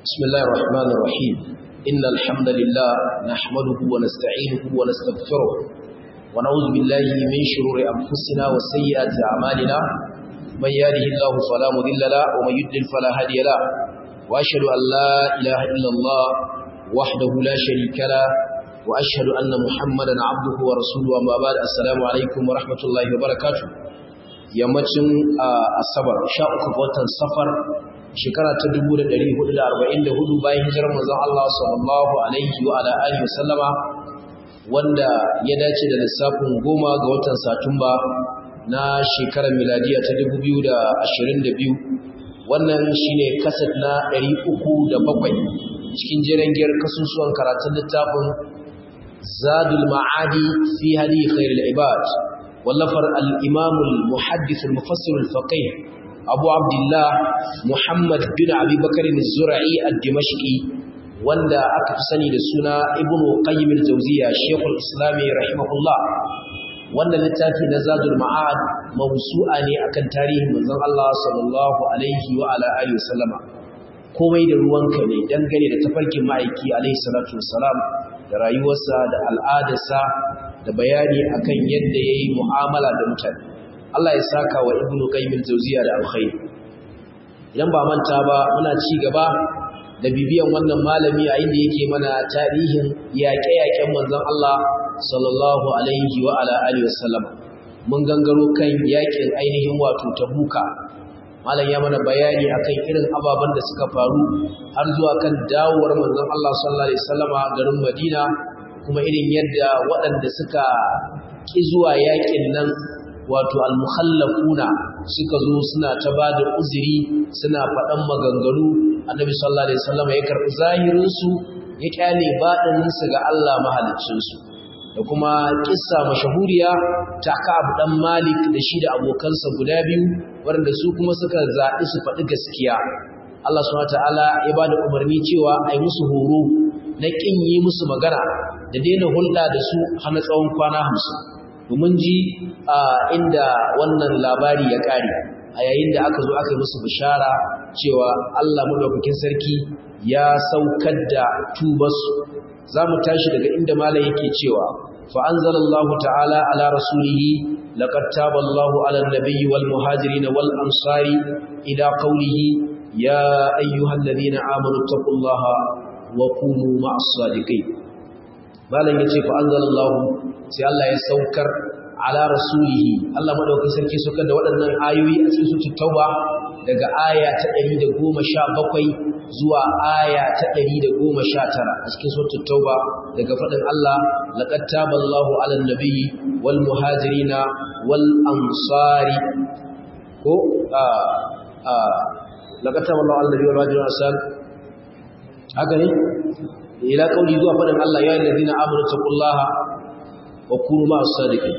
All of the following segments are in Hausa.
بسم الله الرحمن الرحيم إن الحمد لله نحمده ونستعينه ونستغفره ونعوذ بالله من شرور أنفسنا وسيئات أعمالنا من يهده الله فلا مضل له ومن يضلل فلا هادي له وأشهد أن لا إله إلا الله وحده لا شريك له وأشهد أن محمدا عبده ورسوله أما بعد السلام عليكم ورحمة الله وبركاته yammacin asabar sha uku ga watan safar shekara ta 1444 bayan hijirar manzon Allah sallallahu alaihi wa ala alihi wasallama wanda ya dace da lissafin goma ga watan satumba na shekarar miladiya ta 2022 wannan shine kaset na 307 cikin jirangiyar kasusuwan karatun littafin zadul ma'adi fi hadi khairul ibad wallafar al-imam al-muhaddith al-mufassir al-faqih abu abdullah muhammad bin abi bakr az-zura'i ad-dimashqi wanda aka fi sani da suna ibn qayyim al-jawziyya shaykhul islam rahimahullah wannan littafi na zadul ma'ad mawsu'a ne akan tarihin manzon Allah sallallahu alaihi wa ala alihi wasallama komai da ruwanka ne dangane da tafarkin ma'aiki alaihi salatu wassalam da rayuwarsa da al'adarsa da bayani akan yadda yayi mu'amala da mutane Allah ya saka wa ibn qayyim al-jawziyya da alkhair idan ba manta ba muna ci gaba da bibiyan wannan malami a inda yake mana tarihin yaƙe-yaƙen manzon Allah sallallahu alaihi wa ala alihi wasallam mun gangaro kan yaƙin ainihin wato tabuka malam ya mana bayani akan irin ababen da suka faru har zuwa kan dawowar manzon Allah sallallahu alaihi wasallama garin Madina kuma irin yadda waɗanda suka ki zuwa yaƙin nan wato al-mukhallafuna suka zo suna ta bada uzuri suna faɗan maganganu annabi sallallahu alaihi wasallam ya karɓi zahirin su ya kyale baɗinin su ga Allah mahaliccin su da kuma kissa mashahuriya ta Ka'ab dan Malik da shi da abokansa guda biyu waɗanda su kuma suka zaɓi su faɗi gaskiya Allah subhanahu wataala ya bada umarni cewa ai musu horo na kin yi musu magana da daina hulɗa da su har na tsawon kwana 50 domin ji inda wannan labari ya ƙare a yayin da aka zo aka yi musu bishara cewa Allah madaukakin sarki ya saukar da tubarsu za mu tashi daga inda malam yake cewa fa anzalallahu ta'ala ala rasulihi laqad taballahu ala an-nabiyyi wal muhajirin wal ansari ila qawlihi ya ayyuhalladhina amanu taqullaha wa kunu ma'as sadiqin malam yace fa anzalallahu sai Allah ya saukar ala rasulihi Allah madaukakin sarki saukar da waɗannan ayoyi a cikin suratul tauba daga aya ta 117 zuwa aya ta 119 a cikin suratul tauba daga fadin Allah laqad taballahu ala nabiyyi wal muhajirina wal ansari ko a a laqad taballahu ala nabiyyi wal muhajirina wal haka ne ila kauli zuwa fadin Allah ya ayyuhallazina amanu taqullaha wa kunu ma'as sadiqin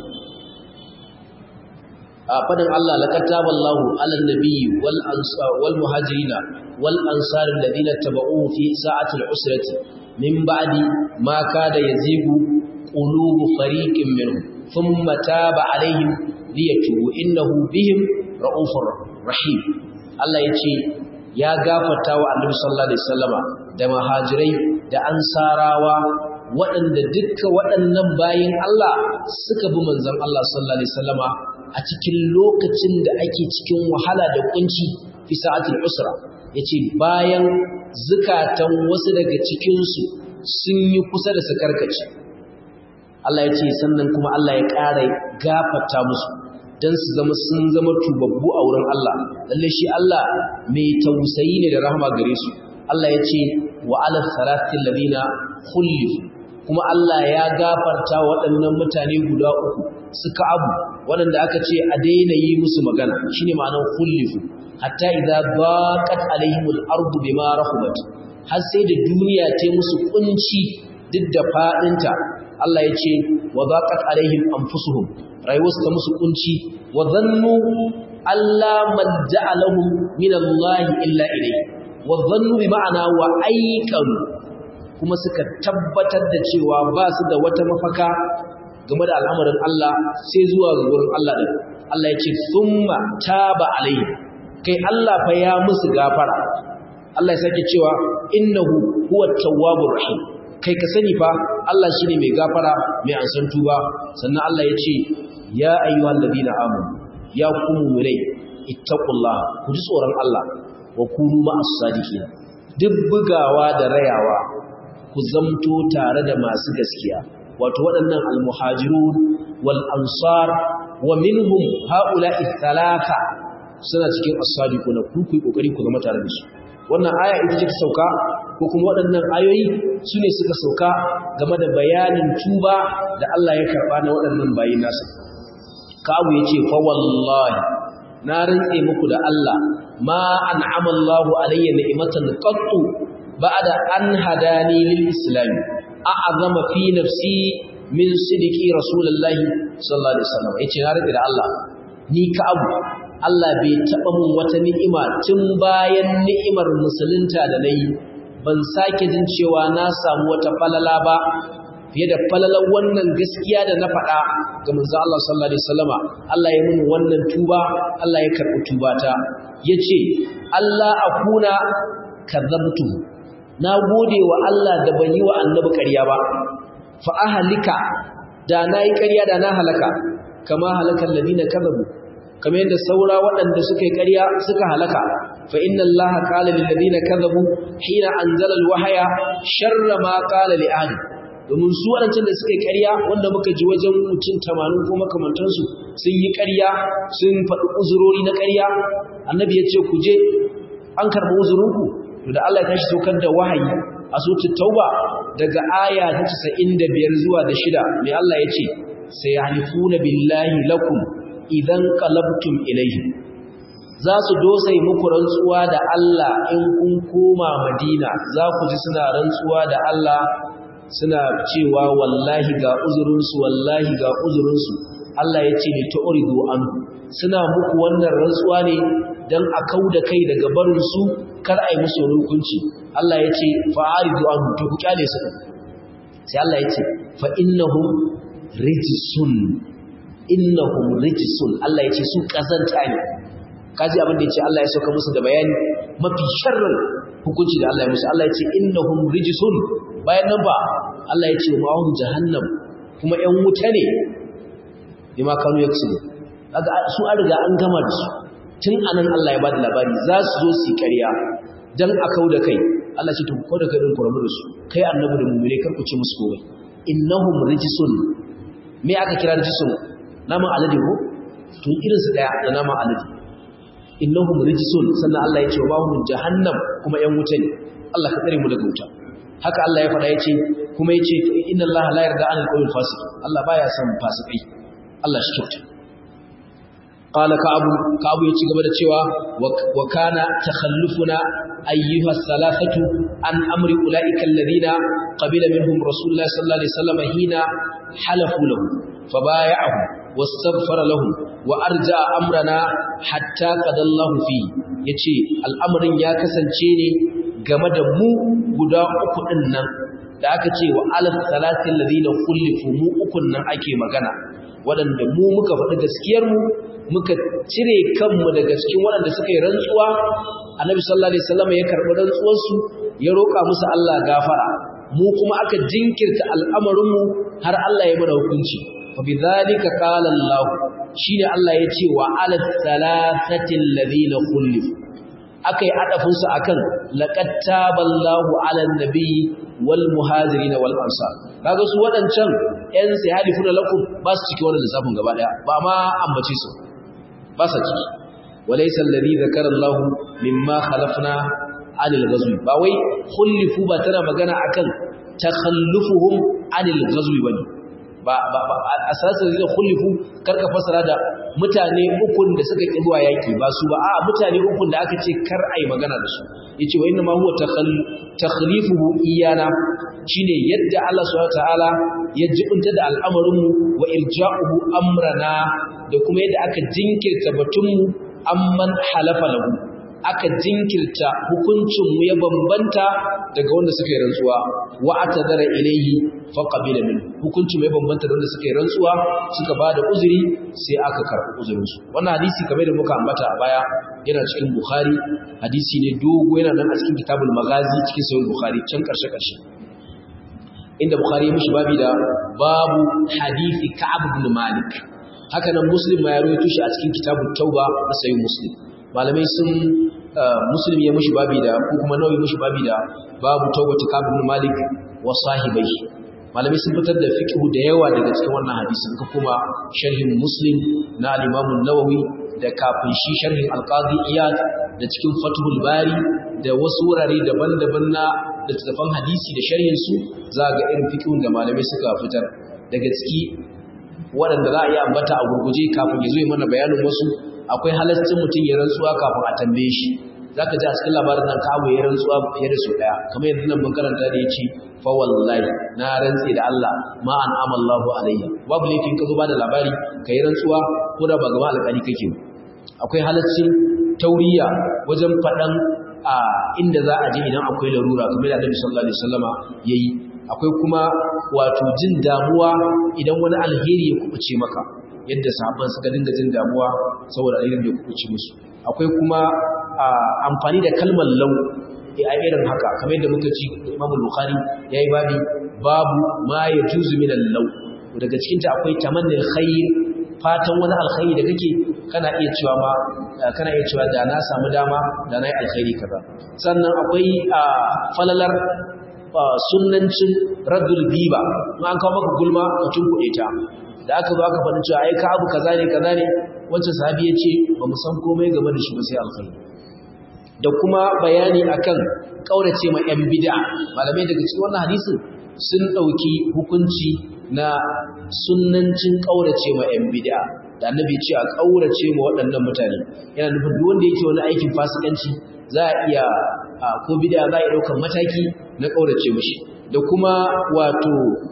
a fadin Allah laqad taballahu 'alan nabiyyi wal ansar wal muhajirin wal ansar alladhina tabauhu fi sa'atil usrati min ba'di ma kada yazigu qulubu fariqin minhum thumma taba 'alayhim liyatubu innahu bihim ra'ufur rahim Allah yace ya gafarta wa Annabi sallallahu alaihi wasallama da muhajirai da ansarawa waɗanda dukkan waɗannan bayin Allah suka bi manzon Allah sallallahu alaihi wasallama a cikin lokacin da ake cikin wahala da kunci fi sa'atul usra yace bayan zukatan wasu daga cikin su sun yi kusa da su karkace Allah yace sannan kuma Allah ya ƙara gafarta musu dan su zama sun zama tubabbu a wurin Allah lalle shi Allah mai tausayi ne da rahama gare su Allah yace wa ala salatil ladina khulifu kuma Allah ya gafarta waɗannan mutane guda uku suka abu waɗanda aka ce a daina yi musu magana shine ma'anar khullifu hatta idza baqat alaihimul ardu bima rahubat har sai da duniya ta musu kunci duk da fadinta Allah ya ce wa baqat alaihim anfusuhum rayuwarsu ta musu kunci wa dhannu alla malja'a lahum min Allah illa ilayhi wa dhannu bi ma'ana wa ayqanu kuma suka tabbatar da cewa ba su da wata mafaka game da al'amarin Allah sai zuwa gurin Allah din Allah ya ce thumma taba alaihi kai Allah fa ya musu gafara Allah ya sake cewa innahu huwa tawwabur rahim kai ka sani fa Allah shine mai gafara mai ansan tuba sannan Allah ya ce ya ayyuhal ladina amanu ya ku mu'minai ittaqullaha ku ji tsoron Allah wa kunu ma'as sadiqin duk bugawa da rayawa ku zamto tare da masu gaskiya wato waɗannan almuhajirun wal ansar wa minhum haula'i thalatha suna cikin as-sadiquna ku ku kokari ku zama tare da su wannan aya ita ce ta sauka ko kuma waɗannan ayoyi su ne suka sauka game da bayanin tuba da Allah ya karɓa na waɗannan bayin nasa kawu ya ce fa wallahi na rantse muku da Allah ma an'ama Allahu alayya ni'matan qattu ba'da an hadani lil islam a'azama fi nafsi min sidiki rasulullahi sallallahu alaihi wasallam yace na rantse da Allah ni ka abu Allah bai taɓa mun wata ni'ima tun bayan ni'imar musulunta da na yi ban sake jin cewa na samu wata falala ba fiye da falalar wannan gaskiya da na faɗa ga manzo Allah sallallahu alaihi wasallama Allah ya mun wannan tuba Allah ya karɓi tubata yace Allah akuna kadzabtu na gode wa Allah da ban yi wa annabi ƙarya ba fa ahlika da na yi ƙarya da na halaka kama halakan ladina kadzabu kamar yadda saura waɗanda suka yi ƙarya suka halaka fa inna Allah qala lil ladina kadhabu hina anzala al wahya sharra ma qala li ahli domin su waɗancan da suka yi ƙarya wanda muka ji wajen mutum 80 ko makamantan su sun yi ƙarya sun faɗi uzurori na ƙarya annabi ya ce ku je an karɓi uzurinku to da Allah ya tashi saukar da wahayi a suratul tauba daga aya ta 95 zuwa da shida mai Allah ya ce sayahlifuna billahi lakum idan qalabtum ilayhi za su dosai muku rantsuwa da Allah in kun koma Madina za ku ji suna rantsuwa da Allah suna cewa wallahi ga uzurinsu wallahi ga uzurinsu Allah ya ce ne ta'uridu an suna muku wannan rantsuwa ne dan a kauda kai daga barin su kar ai musu hukunci Allah ya ce fa'aridu an to ku kyale su sai Allah ya ce fa innahum rijsun innahum rijsun Allah yace su kazanta ne kaji abin da yace Allah ya sauka musu da bayani mafi sharrin hukunci da Allah ya musu Allah yace innahum rijsun bayan nan ba Allah yace ma hum jahannam kuma ƴan wuta ne bima kanu yaksubu kaga su an riga an gama da su tun anan Allah ya bada labari za su zo su ƙarya dan a kauda kai Allah ce to ku kauda kai din ku rabu da su kai annabi da mu'mine kar ku ce musu komai innahum rijsun me aka kira rijsun naman alade ko to irin su daya da naman alade innahum rijsun sannan Allah ya ce wa hum jahannam kuma yan wuta ne Allah ka tsare mu daga wuta haka Allah ya faɗa yace kuma yace inna Allah la yarda anil qawmil fasiq Allah baya son fasikai Allah shi kyauta qala ka'abu ka'abu ya ci gaba da cewa wa kana takhallufuna ayyuha salafatu an amri ulaika alladhina qabila minhum rasulullah sallallahu alaihi wasallam hina halafu lahu fabaya'ahu واستغفر لهم وارجع امرنا حتى قد الله فيه yace al'amarin ya kasance ne game da mu guda uku din nan da aka ce wa alaf salatin ladina kullifu mu ukun nan ake magana waɗanda mu muka faɗi gaskiyar mu muka cire kanmu daga cikin waɗanda suka yi rantsuwa annabi sallallahu alaihi wasallam ya karɓi rantsuwar su ya roƙa musu Allah gafara mu kuma aka jinkirta al'amarin mu har Allah ya mana hukunci فبذلك قال الله شيء الله يتي وعلى الثلاثة الذين خلفوا akai adafin su akan laqad taballahu ala nabi wal muhajirin wal ansar kaga su wadancan yan sai halifuna lakum ba su ciki wannan lissafin gaba daya ba ma ambace su ba su ciki walaysa alladhi zakara Allah mimma khalafna anil ghazwi ba wai khulifu ba tana magana akan takhallufuhum anil ghazwi bane ba asasin zai khulifu karka fasara da mutane ukun da suka ki zuwa yaki ba su ba a mutane ukun da aka ce kar ai magana da su yace wa inna ma huwa takhlifuhu iyana shine yadda Allah subhanahu wataala ya jibunta da al'amarin mu wa irja'uhu amrana da kuma yadda aka jinkirta batun mu amman halafa lahu aka jinkirta hukuncin mu ya bambanta daga wanda suka yi rantsuwa wa atadara ilayhi fa qabila min hukuncin mu ya bambanta da wanda suka yi rantsuwa suka bada uzuri sai aka karɓi uzurin su wannan hadisi kamar da muka ambata a baya yana cikin bukhari hadisi ne dogo yana nan a cikin kitabul magazi cikin sahih bukhari can karshe karshe inda bukhari ya mishi babi da babu hadisi ka'ab ibn malik haka nan muslim ma ya rawaito shi a cikin kitabut tauba na sahih muslim malamai sun muslim ya mishi babi da ko kuma nawawi mishi babi da babu taubatu ka'ab ibn malik wa sahibai malamai sun fitar da fiqhu da yawa daga cikin wannan hadisin ka kuma sharhin muslim na al-imam an-nawawi da kafin shi sharhin al-qadi iyad da cikin fathul bari da wasu wurare daban-daban na littattafan hadisi da sharhin su za ga irin fiqhun da malamai suka fitar daga ciki waɗanda za a yi ambata a gurguje kafin ya zo yi mana bayanin wasu akwai halaccin mutum ya rantsuwa kafin a tambaye shi za ka ji a cikin labarin nan kawo ya rantsuwa fiye da su ɗaya kamar yanzu nan mun karanta da ya ce fa wallahi na rantse da Allah ma an amallahu alayya babu laifin ka zo ba da labari ka yi rantsuwa ko da ba gaba alƙali kake akwai halaccin tauriya wajen faɗan a inda za a je idan akwai larura kamar da Annabi sallallahu alaihi wasallama yayi akwai kuma wato jin damuwa idan wani alheri ya kubuce maka yadda sahabban suka dinga jin damuwa saboda alherin da ya kubuce musu akwai kuma amfani da kalmar lau a irin haka kamar yadda muka ci Imam Bukhari yayi babi babu ma yajuzu min al-law daga cikin ta akwai tamannil khair fatan wani alkhairi da kake kana iya cewa ma kana iya cewa da na samu dama da na yi alkhairi kaza sannan akwai falalar sunnancin raddul giba in an kawo maka gulma ka tunkuɗe ta da aka zo aka faɗi cewa ai ka abu kaza ne kaza ne wancan sahabi ya ce ba mu san komai game da shi ba sai alkhairi da kuma bayani akan kaurace ma yan bid'a malamai daga cikin wannan hadisin sun ɗauki hukunci na sunnancin kaurace ma yan bid'a da annabi ce a kaurace ma waɗannan mutane yana nufin duk wanda yake wani aikin fasikanci za a iya ko bid'a za a iya ɗaukar mataki na kaurace mishi da kuma wato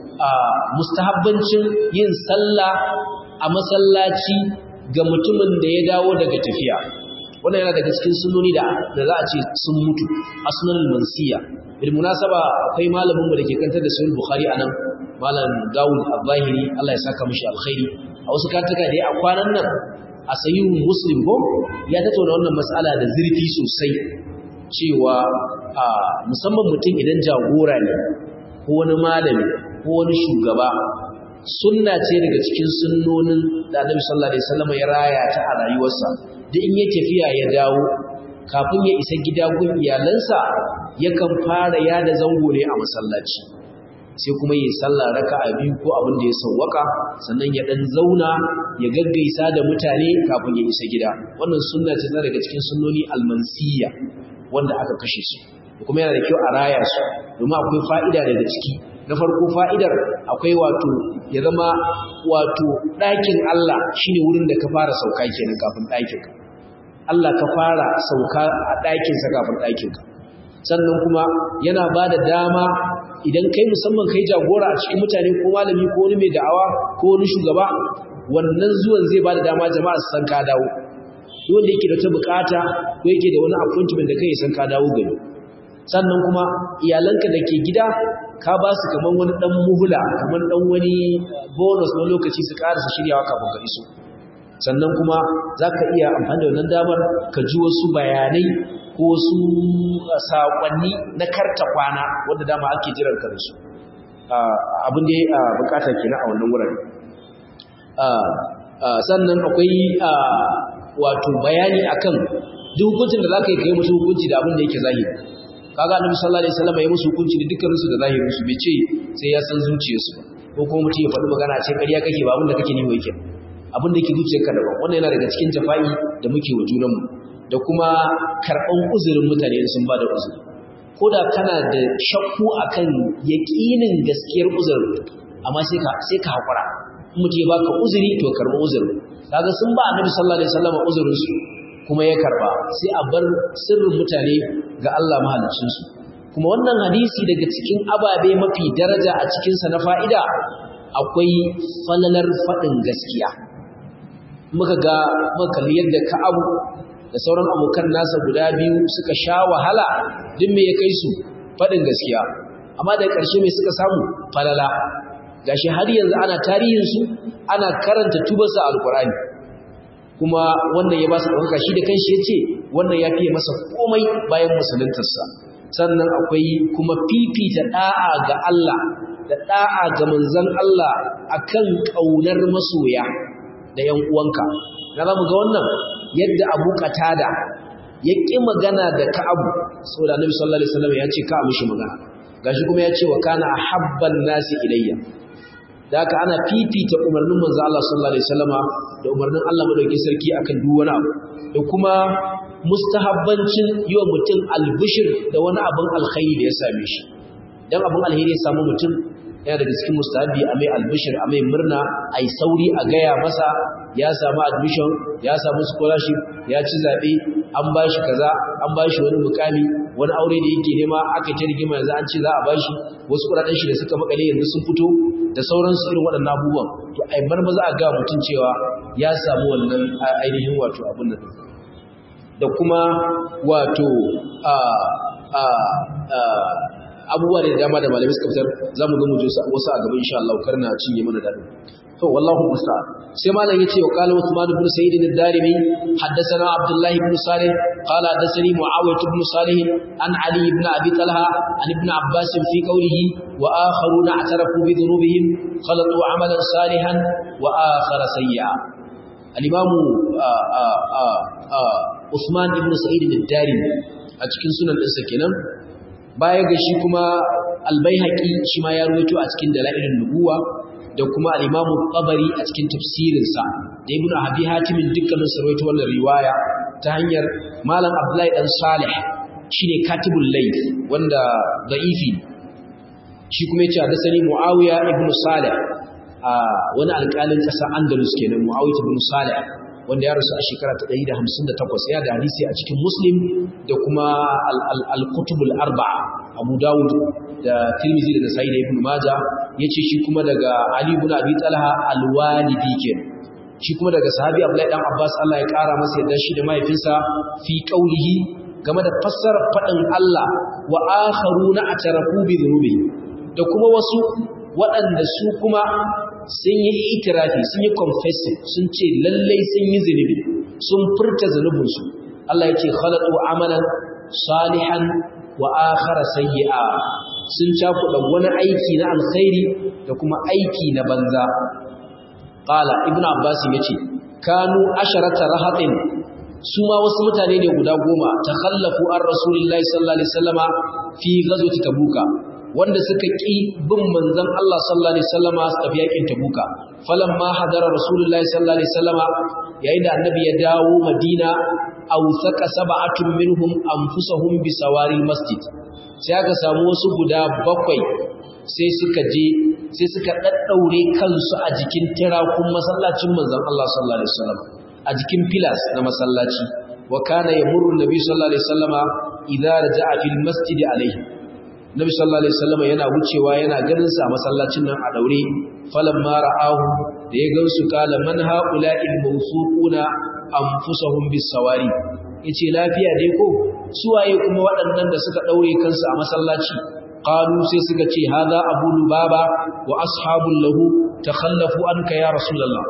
mustahabbancin yin sallah a masallaci ga mutumin da ya dawo daga tafiya wannan yana daga cikin sunoni da da za a ce sun mutu a sunan mansiya bil munasaba akwai malamin mu da ke kantar da sahih bukhari anan malam Dawud al-Zahiri Allah ya saka mishi alkhairi a wasu kartuka da ya a kwanan nan a sahihu muslim ko ya tattauna wannan mas'ala da zurfi sosai cewa musamman mutum idan jagora ne ko wani malami ko wani shugaba sunna ce daga cikin sunnonin da Annabi sallallahu alaihi wasallam ya raya ta a rayuwarsa da in ya tafiya ya dawo kafin ya isa gida gun iyalansa yakan fara yada zango ne a masallaci sai kuma yi sallah raka'a biyu ko abin da ya sawwaka sannan ya dan zauna ya gaggaisa da mutane kafin ya isa gida wannan sunna ce ta daga cikin sunnoni almansiya wanda aka kashe su kuma yana da kyau a raya su domin akwai fa'ida daga ciki na farko fa'idar akwai wato ya zama wato ɗakin Allah shine wurin da ka fara sauka kenan kafin ɗakinka Allah ka fara sauka a ɗakinsa kafin ɗakinka sannan kuma yana ba da dama idan kai musamman kai jagora a cikin mutane ko malami ko wani mai da'awa ko wani shugaba wannan zuwan zai ba da dama jama'a su san ka dawo duk wanda yake da ta bukata ko yake da wani appointment da kai san ka dawo gari sannan kuma iyalanka da ke gida ka ba su kamar wani dan muhula kamar dan wani bonus na lokaci su karasa shiryawa kafin ka iso sannan kuma za ka iya amfani da wannan damar ka ji wasu bayanai ko wasu saƙonni na karta kwana wanda dama ake jiran ka da su abin da ya bukata kenan a wannan wurare sannan akwai wato bayani akan duk hukuncin da za ka yi kai musu hukunci da abin da yake zahiri kaga annabi sallallahu alaihi wasallam ya musu hukunci da dukkan su da zahirin su bai ce sai ya san zuciyarsu ko kuma mutum ya faɗi magana ce ƙarya kake ba abin da kake nemo yake abin da ke zuciyarka daban wannan yana daga cikin jafa'i da muke wa junanmu da kuma karɓan uzurin mutane sun ba da uzuri ko da kana da shakku akan yaƙinin gaskiyar uzurin amma sai ka sai ka haƙura in mutum ya baka uzuri to karɓi uzurin kaga sun ba annabi sallallahu alaihi wasallam uzurin su kuma ya karɓa sai a bar sirrin mutane ga Allah mahaliccin su kuma wannan hadisi daga cikin ababe mafi daraja a cikinsa na fa'ida akwai falalar faɗin gaskiya muka ga makalli yadda ka'abu da sauran abokan nasa guda biyu suka sha wahala duk me ya kai su faɗin gaskiya amma da ƙarshe mai suka samu falala gashi har yanzu ana tarihinsu ana karanta tubarsa alkurani kuma wannan ya ba su ɗaukaka shi da kanshi ya ce wannan ya fiye masa komai bayan musuluntarsa sannan akwai kuma fifita da'a ga Allah da da'a ga manzon Allah akan kaunar masoya da yan uwanka na zamu ga wannan yadda Abu Qatada ya ƙi magana da Ka'abu saboda Annabi sallallahu alaihi wasallam ya ce ka mishi magana gashi kuma ya ce wa kana ahabban nasi ilayya da haka ana fifita umarnin manzo Allah sallallahu alaihi wasallama da umarnin Allah madaukakin sarki akan duk wani abu da kuma mustahabbancin yi wa mutum albishir da wani abin alkhairi da ya same shi dan abin alheri ya samu mutum yana daga cikin mustahabi a mai albishir a mai murna a yi sauri a gaya masa ya samu admission ya samu scholarship ya ci zaɓe an ba shi kaza an ba shi wani mukami wani aure da yake nema aka ta rigima yanzu an ce za a ba shi wasu kuɗaɗen shi da suka makale yanzu sun fito da sauransu irin waɗannan abubuwan to ai bar maza a ga mutum cewa ya samu wannan ainihin wato abin nan da kuma wato a a a abubuwa da dama da malamai suka fitar za mu ga mu wasu a gaba insha Allah karna cinye mana dadin to wallahu musta sai malam yace wa qala Uthman ibn Sa'id ad-Darimi haddathana Abdullah ibn Salih qala hadathani Muawiyah ibn Salih an Ali ibn Abi Talha an ibn Abbas fi qawlihi wa akharuna i'tarafu bi dhunubihim khalatu 'amalan salihan wa akhara sayyi'a al-imam Uthman ibn Sa'id ad-Darimi a cikin sunan ɗinsa kenan baya ga shi kuma albayhaqi shi ma ya ruwaito a cikin dalailin nubuwa da kuma al-Imam tabari a cikin tafsirinsa da Ibn Abi Hatim dukkanin su rawaito wannan riwaya ta hanyar Malam Abdullahi dan Salih shine Katibul Layth wanda da'ifi shi kuma yace da sani Muawiya ibn Salih a wani alƙalin ƙasar Andalus kenan Muawiya ibn Salih wanda ya rasu a shekara ta 158 ya da hadisi a cikin Muslim da kuma al-Kutubul Arba'a Abu Dawud da Tirmidhi da Nasa'i da Ibn Majah yace shi kuma daga Ali ibn Abi Talha al-Walidi kenan shi kuma daga sahabi Abdullahi dan Abbas Allah ya kara masa yadda shi da mahaifinsa fi qaulihi game da fassara fadin Allah wa akharuna atarafu bi dhunubi da kuma wasu waɗanda su kuma sun yi itirafi sun yi confessing sun ce lallai sun yi zunubi sun furta zunubinsu Allah ya ce khalatu amalan salihan wa akhara sayyi'a sun cakuɗa wani aiki na alkhairi da kuma aiki na banza qala ibnu abbas yace kanu asharata rahatin su ma wasu mutane ne guda goma takhallafu an rasulillahi sallallahu alaihi wasallama fi ghazwati tabuka wanda suka ƙi bin manzon Allah sallallahu alaihi wasallama su tafi yakin Tabuka falamma hadara rasulullahi sallallahu alaihi wasallama yayin da annabi ya dawo Madina aw saka sab'atun minhum anfusahum bi sawari masjid sai aka samu wasu guda bakwai sai suka je sai suka daddaure kansu a jikin tirakun masallacin manzon Allah sallallahu alaihi wasallama a jikin pillars na masallaci wa kana yamurru nabi sallallahu alaihi wasallama idza raja'a fil masjid alaihi Nabi sallallahu alaihi wasallam yana wucewa yana ganin sa masallacin nan a daure falamma ra'ahu da ya gansu kala man haula'il mawsuquna anfusahum bis-sawari yace lafiya dai ko suwaye kuma waɗannan da suka daure kansu a masallaci qalu sai suka ce hadha abu lubaba wa ashabul lahu takhallafu anka ya rasulullah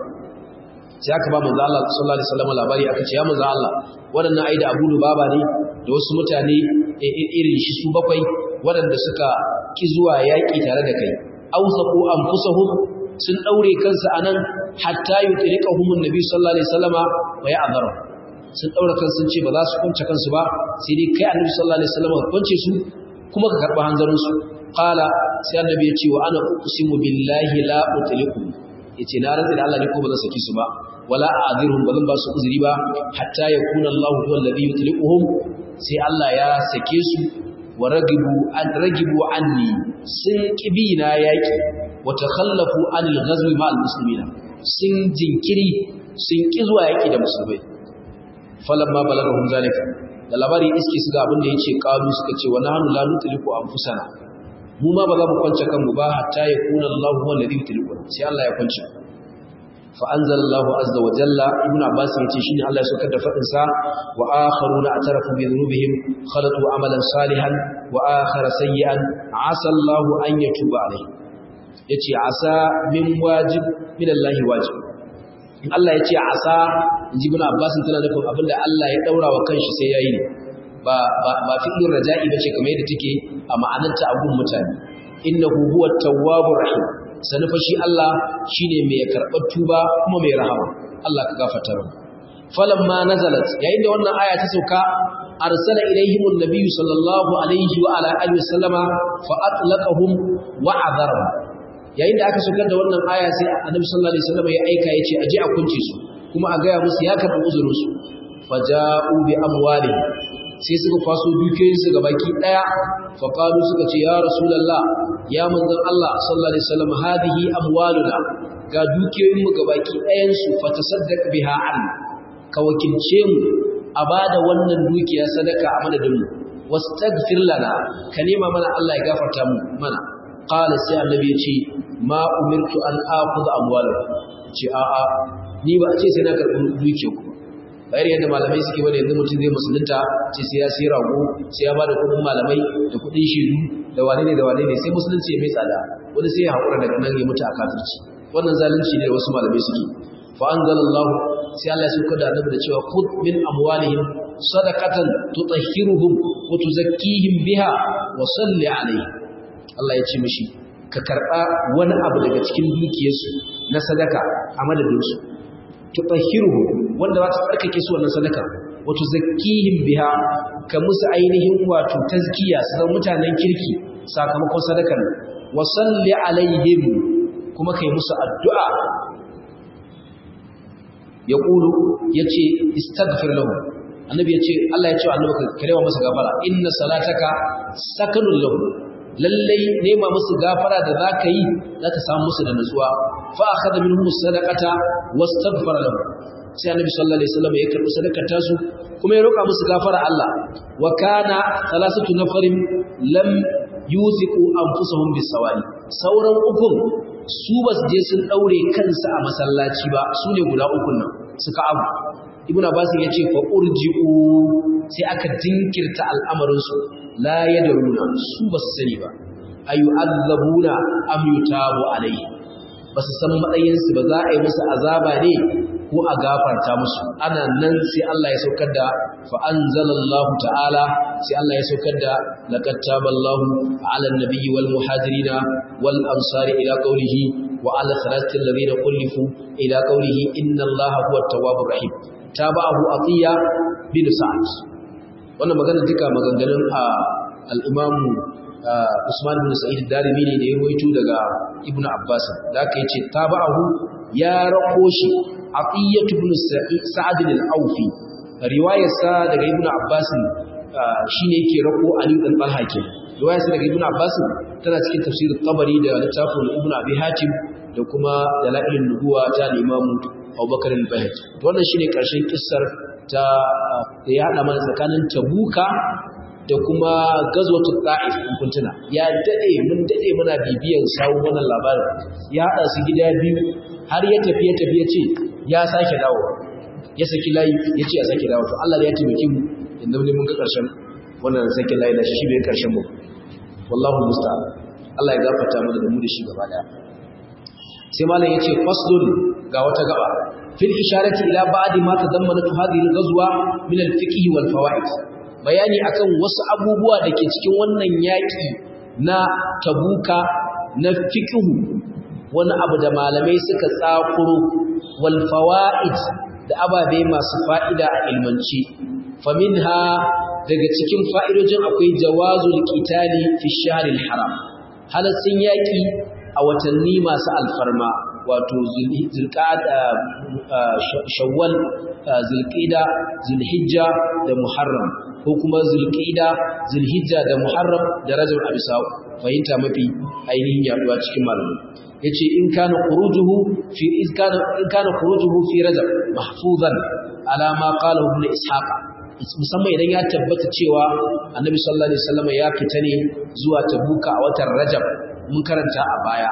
sai aka ba manzo Allah sallallahu alaihi wasallam labari aka ce ya manzo Allah waɗannan ai da abu lubaba ne da wasu mutane irin shi su bakwai waɗanda suka ki zuwa yaƙi tare da kai ausaku anfusahum sun daure kansu anan hatta yutriqahum annabi sallallahu alaihi wasallama wa ya'dharu sun daure kansu sun ce ba za su kunce kansu ba sai dai kai annabi sallallahu alaihi wasallama ka kunce su kuma ka karba hanzarin su qala sai annabi ya ce wa ana uqsimu billahi la utliqu yace na rantsa da Allah ne ko ba zan saki su ba wala a'dhiruhum ba zan ba su uzuri ba hatta yakuna Allahu huwa alladhi yutliquhum sai Allah ya sake su wa ragibu an ragibu anni sun kibina yaki wa takhallafu anil ghazwi ma'al muslimina sun jinkiri sun ki zuwa yaki da musulmai falamma balagahum zalika da labari iske su ga abin da yace qalu suka ce wa nahnu la nutliqu anfusana mu ma ba za mu kwance kanmu ba hatta yakuna Allahu huwa alladhi yutliqu sai Allah ya kwance fa anzalallahu azza wa jalla ibn abbas yace shine Allah ya saukar da fadin sa wa akharuna atarafu bi dhunubihim khalatu amalan salihan wa akhara sayyi'an asa Allahu an yatuba alayhi yace asa min wajib min Allah wajib in Allah ya ce asa inji ibn Abbas tana nufin abinda Allah ya daura wa kanshi sai yayi ne ba ba ba fi'il raja'i bace kamar yadda take a ma'anarta a gun mutane innahu huwa tawwabur rahim sanufa shi Allah shine mai karɓar tuba kuma mai rahama Allah ka gafarta mu falamma nazalat yayin da wannan aya ta sauka arsala ilaihim annabiyyu sallallahu alaihi wa ala alihi wasallama fa atlaqahum wa adharahum yayin da aka saukar da wannan aya sai annabi sallallahu alaihi wasallam ya aika yace aje a kunce su kuma a gaya musu ya karɓi uzurin su faja'u bi amwalihim sai suka kwaso dukiyoyin su gabaki daya fa qalu suka ce ya rasulullah ya manzon Allah sallallahu alaihi wasallam hadihi amwaluna ga dukiyoyin mu gabaki ɗayan su fa tasaddaq biha an ka wakilce mu a bada wannan dukiya sadaka a madadin mu wastaghfir lana ka nema mana Allah ya gafarta mu mana qala sai annabi ya ce ma umirtu an akhudha amwalakum ce a a ni ba a ce sai na karɓi dukiyar ku bayar yadda malamai suke bane yanzu mutum zai musulunta ce sai ya sai rago sai ya bada kuɗin malamai da kuɗin shiru da wane ne da wane ne sai musulunci ya mai tsada wani sai ya haƙura daga nan ya mutu a kafirci wannan zalunci ne da wasu malamai suke fa anzalallahu sai Allah ya sauka da annabi da cewa khudh min amwalihim sadaqatan tutahhiruhum wa tuzakkihim biha wa salli alayhi Allah ya ce mishi ka karba wani abu daga cikin dukiyarsu na sadaka a madadin su tutahhiruhum wanda za ta tsarkake su wannan sadaka wa tuzakkihim biha ka musu ainihin wato tazkiya su zama mutanen kirki sakamakon sadakar wa salli alaihim kuma kai musu addu'a ya ƙulu ya ce istagfir lahu annabi ya ce Allah ya ce wa annabi karewa masa gafara inna salataka sakanun lahu lallai nema musu gafara da za ka yi za ka samu musu da nutsuwa fa a kada minhum sadaqata wastaghfara lahu sai annabi sallallahu alaihi wasallam ya karbi sadakar tasu kuma ya roƙa musu gafara Allah wa kana thalathatu nafarin lam yuthiqu anfusahum bis-sawali sauran ukun su ba su je sun daure kansu a masallaci ba su ne guda ukun nan suka abu ibnu abbas ya ce fa urji'u sai aka jinkirta al'amarin su la yadruna su ba su sani ba ayu azabuna am yutabu alaihi ba su san matsayin su ba za a yi musu azaba ne ko a gafarta musu ana nan sai Allah ya saukar da fa anzalallahu ta'ala sai Allah ya saukar da laqad taballahu 'ala an-nabiyyi wal muhajirina wal ansari ila qawlihi wa 'ala thalathati alladhina qulifu ila qawlihi inna Allaha huwa at-tawwabur rahim tabahu atiya bin sa'd wannan magana duka maganganun al-imam Usman bin Sa'id Darimi ne da ya rawaito daga Ibn Abbas da aka yace tabahu ya rako shi Atiyatu ibn Sa'd al-Awfi riwayarsa daga Ibn Abbas shine yake rako Ali dan Talha ke riwayarsa daga Ibn Abbas tana cikin tafsir Tabari da littafin Ibn Abi Hatim da kuma Dalailun Nubuwa ta Imam Abubakar al-Bayhaqi wannan shine karshen kissar ta da ya hada mana tsakanin Tabuka da kuma gazwatul Ta'if in kuntuna ya dade mun dade muna bibiyan sawu wannan labarin ya hada su gida biyu har ya tafi ya tafi ya ce ya sake dawo ya saki layi ya ce ya sake dawo to Allah ya taimake mu inda mun ga karshen wannan saki layi da shi bai karshen mu wallahu musta'an Allah ya gafarta mana da mu da shi gaba daya sai malam yace faslun ga wata gaba fil isharati ila ba'di ma tadammanat hadhihi al-ghazwa min al-fiqh wal fawaid bayani akan wasu abubuwa da ke cikin wannan yaki na tabuka na fiqh wani abu da malamai suka tsakuro wal fawaid da ababe masu fa'ida a ilmanci faminha daga cikin fa'idojin akwai jawazul qitali fi shahril haram halaccin yaki a watanni masu alfarma wato zulqa'ada shawwal zulqa'da zulhijja da muharram ko kuma zulqa'da zulhijja da muharram da rajab abisa fahimta mafi ainihin yaduwa cikin malamai yace in kana khurujuhu fi in kana in kana khurujuhu fi rajab mahfuzan ala ma qala ibn ishaq musamman idan ya tabbata cewa annabi sallallahu alaihi wasallam ya fita ne zuwa tabuka a watan rajab mun karanta a baya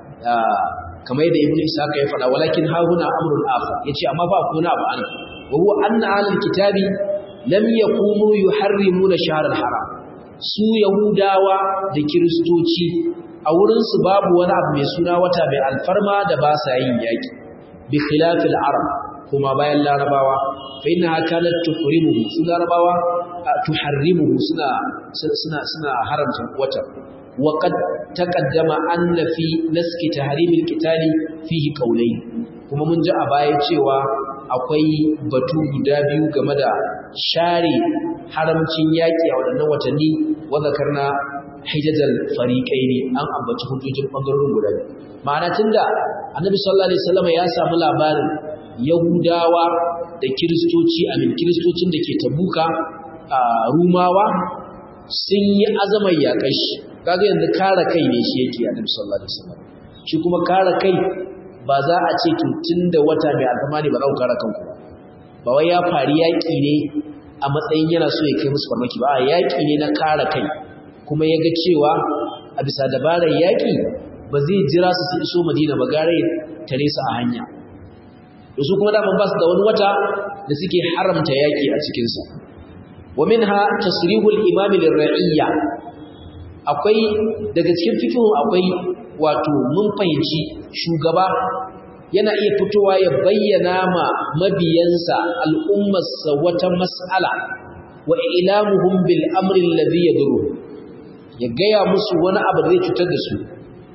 kamar yadda ibn ishaq ya faɗa walakin hahuna amrun akhar yace amma ba kuna ba an wa huwa anna ahlul kitabi lam yakunu yuharrimuna shahr al-haram su yahudawa da kiristoci a wurinsu babu wani abu mai suna wata mai alfarma da ba sa yin yaƙi bi khilafil arab kuma bayan larabawa fa innaha kanat tuhrimuhu su larabawa tuharrimuhu suna suna suna haramta wata wa qad taqaddama anna fi naski tahrimil qitali fihi qawlayn kuma mun ji a baya cewa akwai batu guda biyu game da share haramcin yaki a waɗannan watanni wa zakarna hijajal fariqaini an ambaci hujjojin bangarorin guda biyu ma'ana tunda annabi sallallahu alaihi wasallam ya samu labarin yahudawa da kiristoci amin kiristocin da ke tabuka a rumawa sun yi azamar yaƙar shi kaga yanzu kare kai ne shi yake annabi sallallahu alaihi wasallam shi kuma kare kai ba za a ce to tunda wata mai alfama ne ba za ku kare kanku ba ba wai ya fari yaƙi ne a matsayin yana so ya kai musu farmaki ba yaƙi ne na kare kai kuma ya ga cewa a bisa dabarar yaƙi ba zai jira su su iso madina ba gare tare su a hanya da su kuma daman ba su da wani wata da suke haramta yaƙi a cikinsa wa minha tasrihul imami lirra'iyya akwai daga cikin fikihun akwai wato mun fahimci shugaba yana iya fitowa ya bayyana ma mabiyansa al'ummarsa wata mas'ala wa ilamuhum bil amri alladhi yadurru ya gaya musu wani abu da zai cutar da su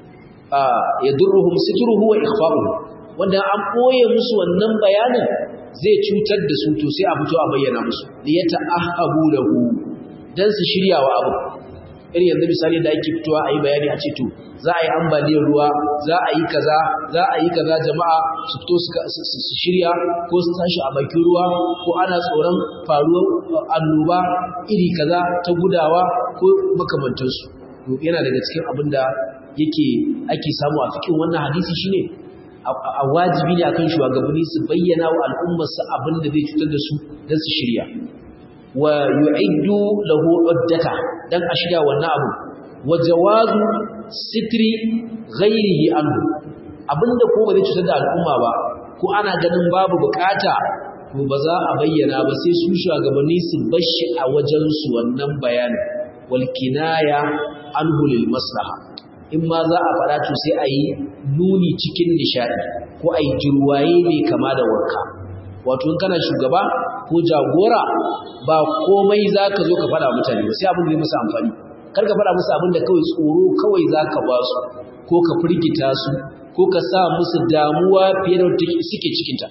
yadurruhum sitruhu wa ikhfa'uhu wanda an boye musu wannan bayanin zai cutar da su to sai a fito a bayyana musu li yata'ahabu lahu dan su shirya wa abu irin yanzu misali da ake fitowa a yi bayani a ce to za a yi ambaliyar ruwa za a yi kaza za a yi kaza jama'a su fito su shirya ko su tashi a bakin ruwa ko ana tsoron faruwar annoba iri kaza ta gudawa ko makamantansu to yana daga cikin abin da yake ake samu a cikin wannan hadisi shine a wajibi ne akan shugabanni su bayyana wa al'ummarsu abin da zai cutar da su don su shirya wa yu'iddu lahu uddata dan a shirya wannan abu wa jawazu sitri ghairihi anhu abinda ko ba zai cutar da al'umma ba ko ana ganin babu bukata to ba za a bayyana ba sai su shugabanni su bashi a wajen su wannan bayanin wal kinaya anhu lil maslaha in ma za a faɗa to sai a yi nuni cikin nishadi ko a yi jirwaye mai kama da wanka wato in kana shugaba ko jagora ba komai za ka zo ka faɗa mutane ba sai abin da ya musu amfani kar ka faɗa musu abin da kawai tsoro kawai za ka ba su ko ka firgita su ko ka sa musu damuwa fiye da suke cikinta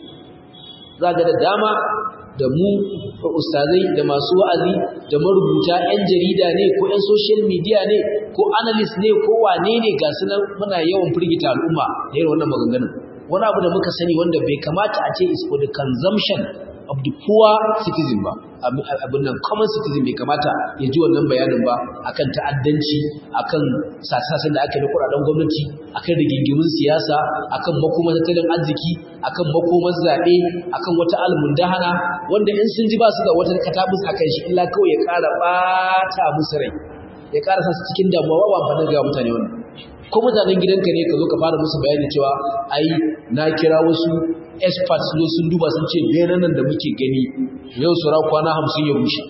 za ga da dama da mu ustazai da masu wa'azi da marubuta 'yan jarida ne ko 'yan social media ne ko analyst ne ko wane ne ga su nan muna yawan firgita al'umma da irin wannan maganganun wani abu da muka sani wanda bai kamata a ce is for the consumption of the poor citizen ba abin nan common citizen bai kamata ya ji wannan bayanin ba akan ta'addanci akan sasasan da aka yi na kuɗaɗen gwamnati akan rigingimin siyasa akan makomar tattalin arziki akan makomar zaɓe akan wata almundahana wanda in sun ji ba su da wata katabus akan shi illa kawai ya ƙara ɓata musu rai ya ƙara sa su cikin damuwa ba amfani ga mutane wannan ko mutanen gidanka ne ka zo ka fara musu bayani cewa ai na kira wasu experts ne sun duba sun ce benan nan da muke gani yau sura kwana hamsin ya rushe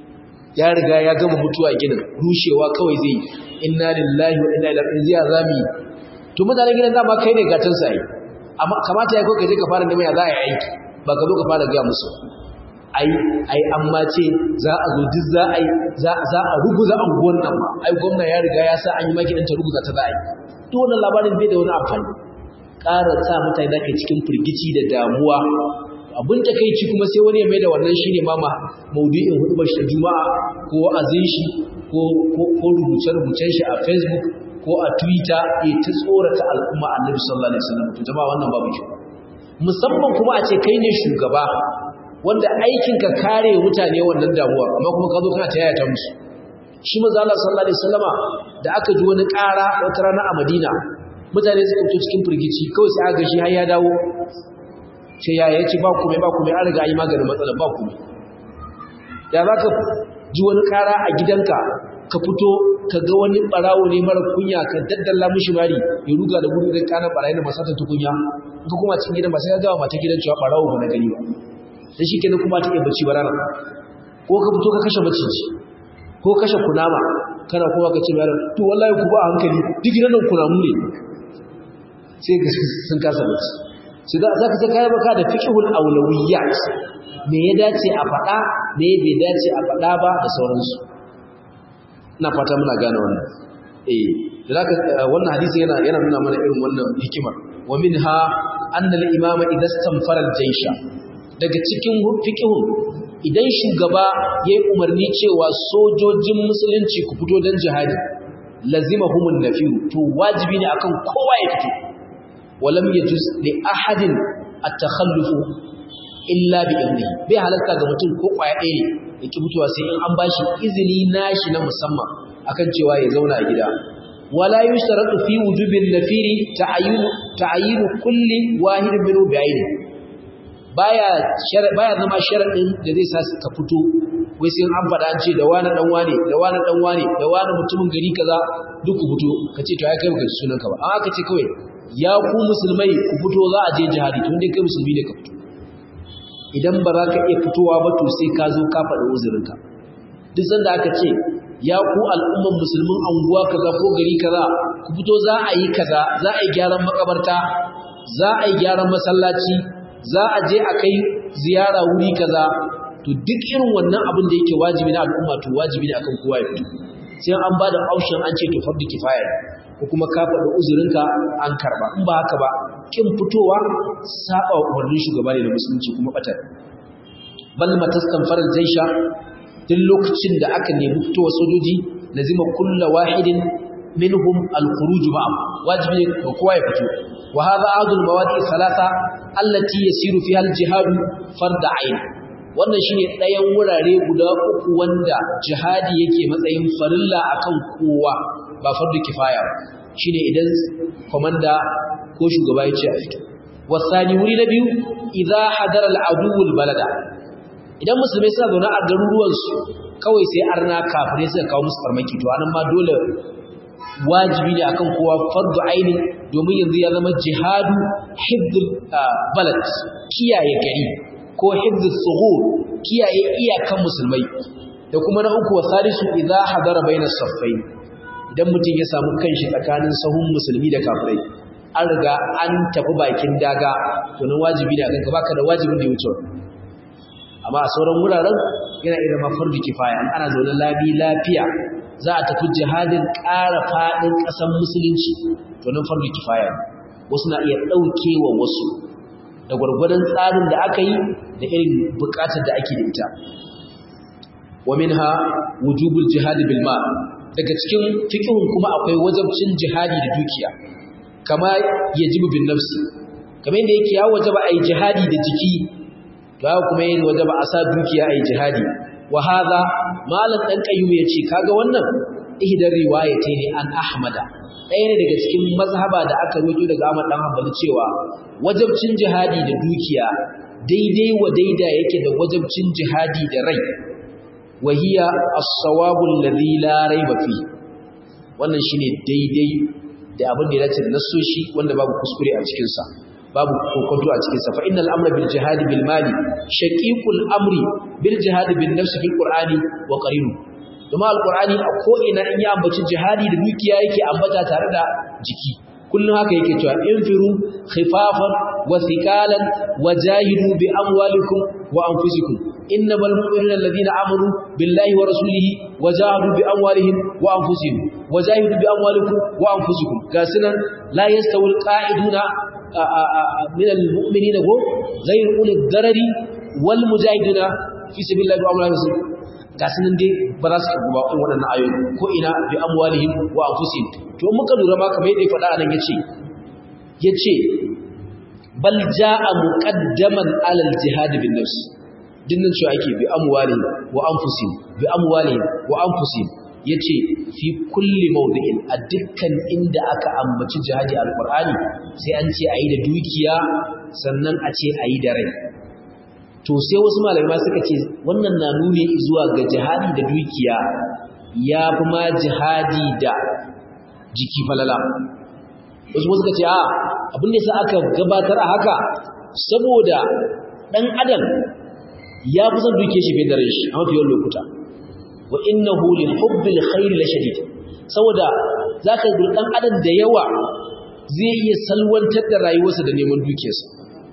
ya riga ya gama mutuwa ginin rushewa kawai zai inna lillahi wa inna ilaihi raji'un zami to mutanen gidan dama kai ne gatan sa yi amma kamata ya kai ka je ka fara neman ya za a yi aiki ba ka zo ka fara ga musu ai ai amma ce za a zo duk za a yi za a ruguza anguwan nan ma ai gwamna ya riga ya sa an yi maki ta ruguza ta za a yi duk wannan labarin bai da wani amfani ƙara sa mutane da ke cikin firgici da damuwa abin ta kai ci kuma sai wani ya mai da wannan shi ne ma maudu'in hudubar shi juma'a ko wa'azin shi ko rubuce-rubucen shi a facebook ko a twitter ya ta tsorata al'umma annabi sallallahu alaihi wasallam to jama'a wannan babu kyau musamman kuma a ce kai ne shugaba wanda aikinka kare mutane wannan damuwa amma kuma ka zo kana ta yayata musu shi manzo Allah sallallahu alaihi wasallama da aka ji wani ƙara wata rana a Madina mutane suka fito cikin firgici kawai sai aka shi har ya dawo sai ya yace ba kuma ba kuma an riga yi maganin matsalar ba kuma da za ka ji wani ƙara a gidanka ka fito ka ga wani barawo ne mara kunya ka daddalla mishi mari ya ruga da gudu da kanan barayi da masata tukunya ka kuma cikin gidan ba sai ka gawa mata gidan cewa barawo ba na gani ba da shi kenan kuma ta iya bacci ba rana ko ka fito ka kashe maciji ko kashe kunama kana kuma ka ce mai to wallahi ku ba hankali duk gidan nan kunamu ne sai ga sun kasa bacci sai za ka sai kai baka da fiqhul awlawiyat me ya dace a faɗa me bai dace a faɗa ba da sauransu ina fata muna gane wannan eh zaka wannan hadisi yana yana nuna mana irin wannan hikimar wa minha anna al-imama idza istanfara al-jaysha daga cikin fiqhun idan shugaba yayi umarni cewa sojojin musulunci ku fito dan jihadi lazimahumun nafiru to wajibi ne akan kowa ya fito walam yajuz li ahadin at-takhallufu illa bi idnihi bai halarta ga mutum ko kwaya ɗaya ne yake fitowa sai in an bashi izini nashi na musamman akan cewa ya zauna a gida wala yushtaratu fi wujubil nafiri ta'ayyun ta'ayyun kulli wahidin minhu bi'ayni baya baya zama sharadin da zai sa ka fito wai sai an faɗa an ce da wani dan wane da wani dan wane da wani mutumin gari kaza duk ku fito kace to ai kai baka sunan ka ba amma kace kawai ya ku musulmai ku fito za a je jihadi tun dai kai musulmi ne ka fito idan ba za ka iya fitowa ba to sai ka zo ka faɗi uzurinka duk sanda aka ce ya ku al'umman musulmin anguwa kaza ko gari kaza ku fito za a yi kaza za a yi gyaran makabarta za a yi gyaran masallaci za a je a kai ziyara wuri kaza to duk irin wannan abin da yake wajibi na al'umma to wajibi ne akan kowa ya fito sai an ba da option an ce to fardu kifaya ko kuma ka faɗi uzurinka an karba in ba haka ba kin fitowa saba umarnin shugaba ne da musulunci kuma batar bal mataskan faral jaisha duk lokacin da aka nemi fitowa sojoji lazima kullu wahidin minhum al-khuruj ma'am wajibi ne kowa ya fito wa hadha adul mawaqi thalatha allati yasiru fiha al-jihad fard ayn wannan shine ɗayan wurare guda uku wanda jihadi yake matsayin farilla akan kowa ba fardu kifaya shine idan komanda ko shugaba ya ce a fito wasani wuri na biyu idza hadara al-aduwul balada idan musulmai suna zaune a garuruwan su kawai sai arna kafirai suka kawo musu farmaki to anan ma dole wajibi ne akan kowa fardu aini domin yanzu ya zama jihadu hibdul balad kiyaye gari ko hibdul sughur kiyaye iyakan musulmai da kuma na uku wasalisu idza hadara bainas saffain idan mutum ya samu kanshi tsakanin sahun musulmi da kafirai an riga an tafi bakin daga to nan wajibi ne akan ka baka da wajibin da ya wuce amma a sauran wuraren yana irin mafardu kifaya an ana zaune labi lafiya za a tafi jihadin ƙara faɗin ƙasar musulunci to nan fardu kifaya wasu na iya ɗauke wa wasu da gwargwadon tsarin da aka yi da irin buƙatar da ake da ita wa minha wujubul jihad bil mal daga cikin fiqhun kuma akwai wajibcin jihadi da dukiya kama yajibu bin nafsi kamar yadda yake ya wajaba ai jihadi da jiki to haka kuma yin wajaba a sa dukiya ai jihadi wa hadha malan dan qayyum yace kaga wannan ihdar riwayatayn an ahmada ɗaya ne daga cikin mazhaba da aka roto daga Ahmad dan Hanbali cewa wajibcin jihadi da dukiya daidai wa daida yake da wajibcin jihadi da rai wahiya as-sawabu alladhi la rayba fi wannan shine daidai da abin da ya dace da nassoshi wanda babu kuskure a cikin sa babu kokonto a cikin sa fa innal amra bil jihad bil mali shaqiqul amri bil jihad bin nafs fil qur'ani wa qarinu kuma alqur'ani a ko ina in ya ambaci jihadi da dukiya yake ambata tare da jiki kullum haka yake cewa infiru khifafan wa thiqalan wajahidu bi amwalikum wa anfusikum innamal mu'minuna alladhina amanu billahi wa rasulihi wajahadu bi amwalihim wa anfusihim wajahidu bi amwalikum wa anfusikum gasinan la yastawil qa'iduna min almu'minina go ghayr ulil darari wal mujahiduna fi sabilillahi wa amwalihim gasinan dai ba za su karbu ba waɗannan ayoyi ko ina bi amwalihim wa anfusihim to muka lura ma kamar yadda ya faɗa anan yace yace bal jaa muqaddaman alal jihad bin nafs dinnan cewa ake bi amwalihim wa anfusihim bi amwalihim wa anfusihim yace fi kulli mawdi'in a dukkan inda aka ambaci jihadi alqur'ani sai an ce ayi da dukiya sannan a ce ayi da rai to sai wasu malamai suka ce wannan na nuni zuwa ga jihadi da dukiya ya fi ma jihadi da jiki falala wasu suka ce a abin da sa aka gabatar a haka saboda ɗan adam ya fi son duke shi fiye da rai shi a mafi yawan lokuta wa innahu lil hubbil khair la shadid saboda zaka ga ɗan adam da yawa zai iya salwantar da rayuwarsa da neman dukiyarsa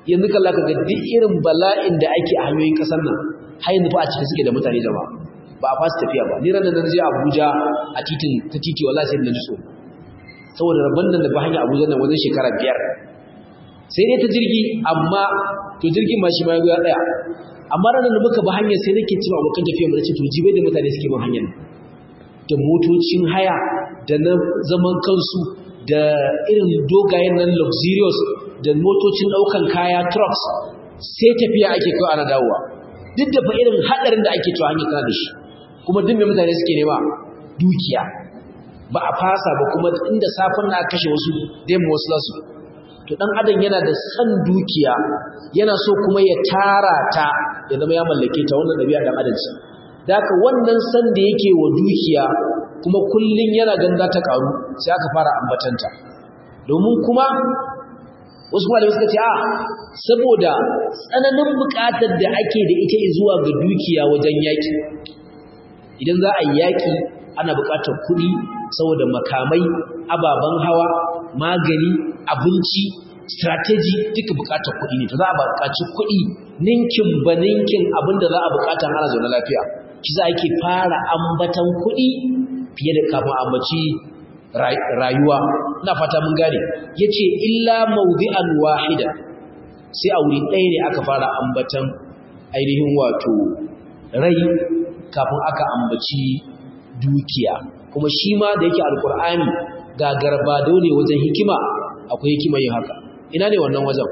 yanzu kalla ka ga duk irin bala'in da ake a hanyoyin kasar nan har yanzu fa a cikin suke da mutane jama'a ba a fasa tafiya ba ni ranar da je Abuja a titin ta titi wallahi sai na ji so saboda rabban nan da ba hanya Abuja nan wajen shekara biyar sai dai ta jirgi amma to jirgin ma shi ma ya tsaya amma ranar da muka ba hanyar sai nake cewa abokan tafiya mu ce to jibai da mutane suke bin hanyar da motocin haya da na zaman kansu da irin dogayen nan luxurious da motocin daukan kaya trucks sai tafiya ake kai ana dawowa duk da fa irin hadarin da ake cewa hanyar tana da shi kuma duk mai mutane suke nema dukiya ba a fasa ba kuma inda safin na kashe wasu dai wasu lasu to dan adam yana da san dukiya yana so kuma ya tara ta ya zama ya mallake ta wannan dabi'a dan adam ce daka wannan san da yake wa dukiya kuma kullun yana ganda ta karu sai aka fara ambatanta domin kuma wasu malamai suka ce a saboda tsananin bukatar da ake da ita zuwa ga dukiya wajen yaki idan za a yi yaki ana bukatar kuɗi saboda makamai ababen hawa magani abinci strategy duka bukatar kuɗi ne to za a bukaci kuɗi ninkin ba ninkin abinda za a bukata ana zaune lafiya shi za a ke fara ambatan kuɗi fiye da kafin ambaci rayuwa ina fata mun gane yace illa mawdi'an wahida sai a wuri ɗaya ne aka fara ambatan ainihin wato rai kafin aka ambaci dukiya kuma shi ma da yake alkur'ani ga garbado ne wajen hikima akwai hikima yin haka ina ne wannan wajen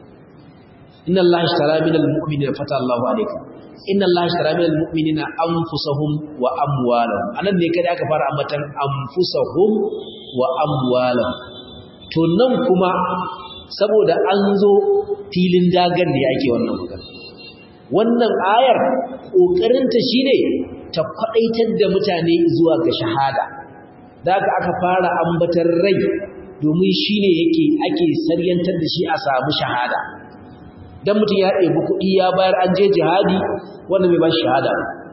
inna allaha ishtara minal mu'minina fata allahu alayka inna allaha ishtara minal mu'minina anfusahum wa amwalahum anan ne kada aka fara ambatan anfusahum wa amwalahum to nan kuma saboda an zo filin dagan ne ake wannan magana wannan ayar kokarinta shine ta kwadaitar da mutane zuwa ga shahada da aka aka fara ambatar rai domin shine yake ake saryantar da shi a samu shahada dan mutum ya ɗebi kuɗi ya bayar an je jihadi wanda bai ba shi shahada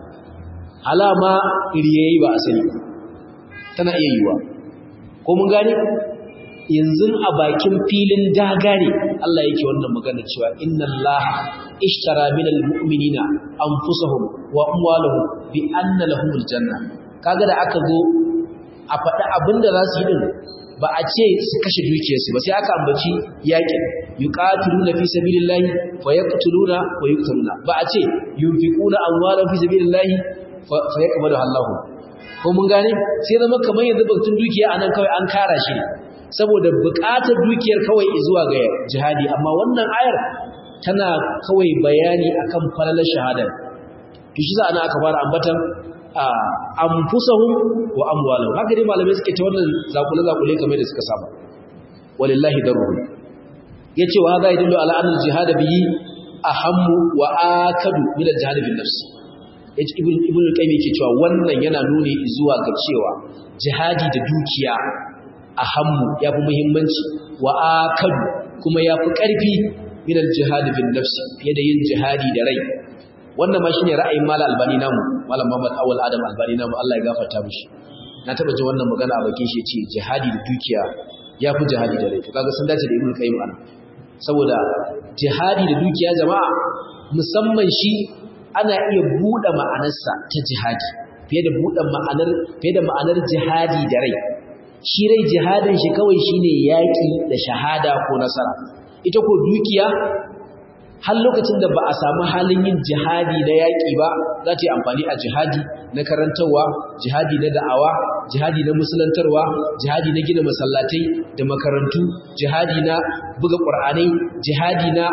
alama iriyayi ba asali tana iya yiwa ko mun gane yanzu a bakin filin daga ne Allah yake wannan magana cewa inna Allah ishtara minal mu'minina anfusahum wa amwalahum bi anna lahumul janna kaga da aka zo a faɗi abinda za su yi din ba a ce su kashe dukiyarsu ba sai aka ambaci yakin yuqatiluna fi sabilillahi fa yaqtuluna wa yuqtaluna ba a ce yunfiquna amwalahum fi sabilillahi fa yaqbalu Allahu ko mun gane sai zama kamar yanzu batun dukiya anan kawai an kara shi saboda buƙatar dukiyar kawai zuwa ga jihadi amma wannan ayar tana kawai bayani akan falalar shahada to shi za ana aka fara ambatan anfusahum wa amwalahum haka dai malamai suke ta wannan zakule zakule kamar da suka saba walillahi darruhum yace wa hada yadullu ala anna al-jihad bihi ahammu wa akadu min al-jihad bin nafs yace ibn ibn al-qayyim yake cewa wannan yana nuni zuwa ga cewa jihadi da dukiya ahammu yafi muhimmanci wa akadu kuma yafi karfi min al-jihad bin nafs fiye da yin jihadi da rai wannan ma shine ra'ayin mala albani namu malam Muhammad Awal Adam albani namu Allah ya gafarta mishi na taba jin wannan magana a bakin shi yace jihadi da dukiya yafi jihadi da rai to kaga sun dace da Ibn Qayyim ana saboda jihadi da dukiya jama'a musamman shi ana iya buɗe ma'anarsa ta jihadi fiye da buɗe ma'anar fiye da ma'anar jihadi da rai shi rai jihadin shi kawai shine yaki da shahada ko nasara ita ko dukiya har lokacin da ba a samu halin yin jihadi na yaƙi ba za ta yi amfani a jihadi na karantarwa jihadi na da'awa jihadi na musulantarwa jihadi na gina masallatai da makarantu jihadi na buga ƙur'anai jihadi na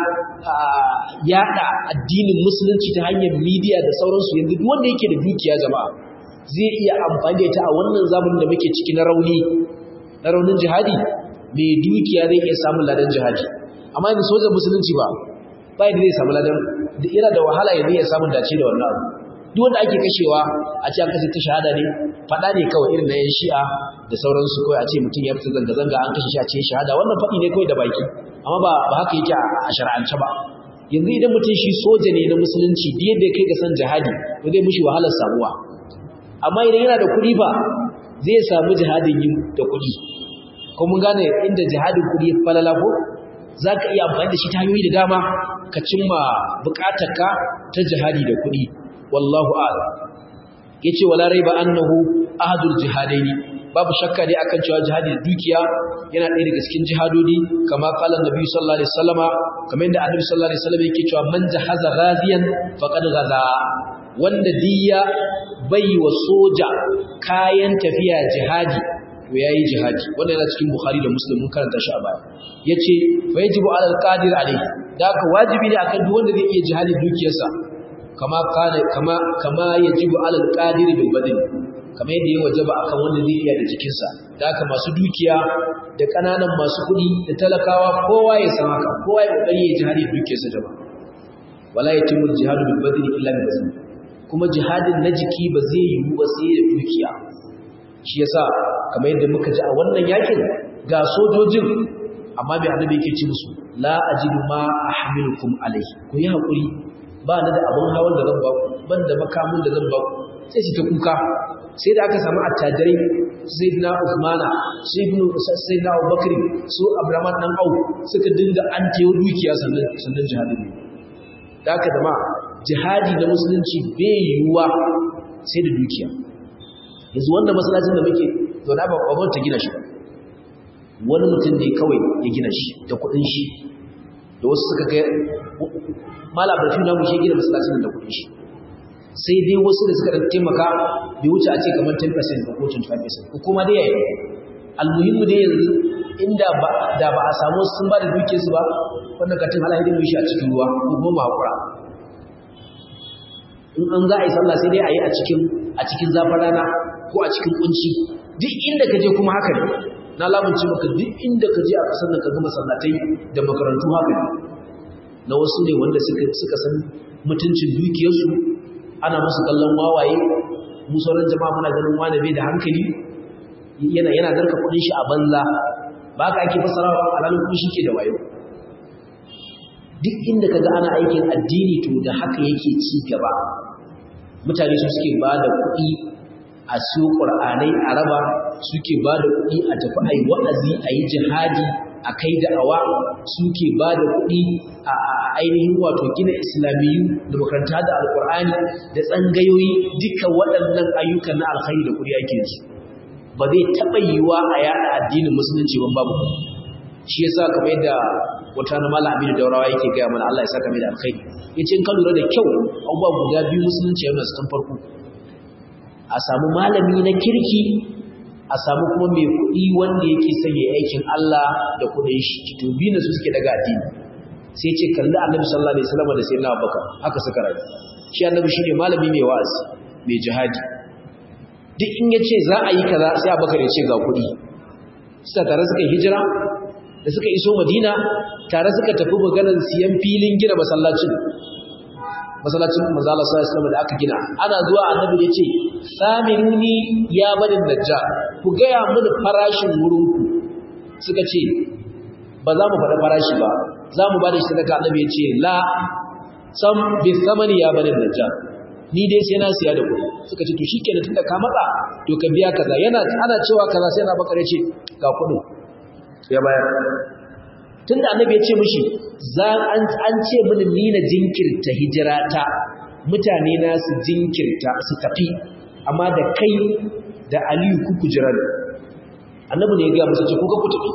yaɗa addinin musulunci ta hanyar midiya da sauransu yanzu duk wanda yake da dukiya jama'a zai iya amfani da ita a wannan zamanin da muke ciki na rauni na raunin jihadi mai dukiya zai iya samun ladan jihadi amma yanzu sojan musulunci ba bai da zai samu ladan da ira da wahala ya zai samu dace da wannan abu duk wanda ake kashewa a ce an kashe ta shahada ne fada ne kawai irin na yan shi'a da sauransu kawai a ce mutum ya fita zanga zanga an kashe shi a ce shahada wannan faɗi ne kawai da baki amma ba ba haka yake a shar'ance ba yanzu idan mutum shi soja ne na musulunci da yadda kai ga san jihadi to zai mushi wahalar samuwa amma idan yana da kuɗi ba zai samu jihadin yin da kuɗi ko mun gane inda jihadin kuɗi falala ko zaka iya amfani da shi ta hanyoyi da dama ka cimma bukatarka ta jihadi da kuɗi wallahu a'lam yace wala raiba annahu ahadul jihadaini babu shakka dai akan cewa jihadi da dukiya yana ɗaya daga cikin jihadodi kama qala annabi sallallahu alaihi wasallama kamar yadda annabi sallallahu alaihi wasallam yake cewa man jahaza ghaziyan faqad ghaza wanda diya bai wa soja kayan tafiya jihadi to yayi jihadi wannan yana cikin bukhari da muslim mun karanta shi a baya yace fa yajibu alal qadir alayhi da haka wajibi ne akan duk wanda zai iya jihadi dukiyarsa kama kana kama kama yajibu alal qadir bil badn kama yadda ya wajaba akan wanda zai iya da jikinsa da haka masu dukiya da kananan masu kuɗi da talakawa kowa ya san haka kowa ya kokari ya jihadi dukiyarsa da ba wala yatimul jihadu bil badn illa bil badn kuma jihadin na jiki ba zai yiwu ba sai da dukiya shi yasa kamar yadda muka ji a wannan yakin ga sojojin amma bai annabi yake ci musu la ajidu ma ahmilukum alayhi ku yi hakuri ba ni da abun hawan da zan ba ku ban da makamin da zan ba ku sai su ta kuka sai da aka samu attajirai sayyidina Uthmana su ibn sayyidina Abubakar su Abraham dan Au suka dinga an tayo dukiya sannan sannan jihadin da haka da ma jihadi na musulunci bai yiwuwa sai da dukiya yanzu wanda masallacin da muke zaune ba babban ta gina shi ba wani mutum ne kawai ya gina shi da kuɗin shi da wasu suka ga malabar fi namu shi gina masallacin da kuɗin shi sai dai wasu da suka taimaka bai wuce a ce kamar 10% ko 25% ko kuma dai yayi almuhimmu dai yanzu inda ba da ba a samu sun ba da dukiyarsu ba wannan katin halayen mu shi a cikin ruwa ko kuma hakura in an za a yi sallah sai dai a yi a cikin a cikin zafin rana ko a cikin kunci duk inda ka je kuma haka ne na lamunce maka duk inda ka je a ƙasar nan ka ga masallatai da makarantu haka ne na wasu ne wanda suka suka san mutuncin dukiyarsu ana musu kallon wawaye mu sauran jama'a muna ganin wani bai da hankali yana yana zarka kuɗin shi a banza ba ka ake fasarawa alalin kuɗin shi ke da wayo duk inda kaga ana aikin addini to da haka yake ci gaba mutane su suke ba da kuɗi a siyo ƙur'anai a raba suke ba da kuɗi a tafi a yi wa'azi a yi jihadi a kai da'awa suke ba da kuɗi a ainihin wato gina islamiyu da makaranta da alƙur'ani da tsangayoyi duka waɗannan ayyukan na alkhairi da kuɗi ake su ba zai taɓa yiwuwa a yaɗa addinin musulunci ban babu shi yasa kamar yadda wata na malam Aminu Daurawa yake gaya mana Allah ya saka mai da alkhairi yace in ka lura da kyau abubuwa guda biyu musulunci yana su tun farko a samu malami na kirki a samu kuma mai kuɗi wanda yake son ya aikin Allah da kuɗin shi to biyu na su suke daga addini sai ce kalli annabi sallallahu alaihi wasallam da sayyidina Abubakar haka suka rayu shi annabi shine malami mai wa'azi mai jihadi duk in yace za a yi kaza sai Abubakar ya ce ga kuɗi suka tare suka hijira da suka iso madina tare suka tafi maganar siyan filin gina masallacin masallacin manzala sallallahu da aka gina ana zuwa annabi ya ce saminuni ya barin najja ku gaya mini farashin wurinku suka ce ba za mu faɗa farashi ba za mu ba da shi sadaka annabi ya ce la sam bi samani ya barin najja ni dai sai na siya da kuɗi suka ce to shikenan tunda ka matsa to ka biya kaza yana ana cewa kaza sai na bakare ce ga kuɗin ya bayar tunda annabi ya ce mishi za an an ce mini ni na jinkirta hijirata mutane na su jinkirta su tafi amma da kai da Aliyu kuku jira ne annabi ne ya ga musu ce ko ka ku tafi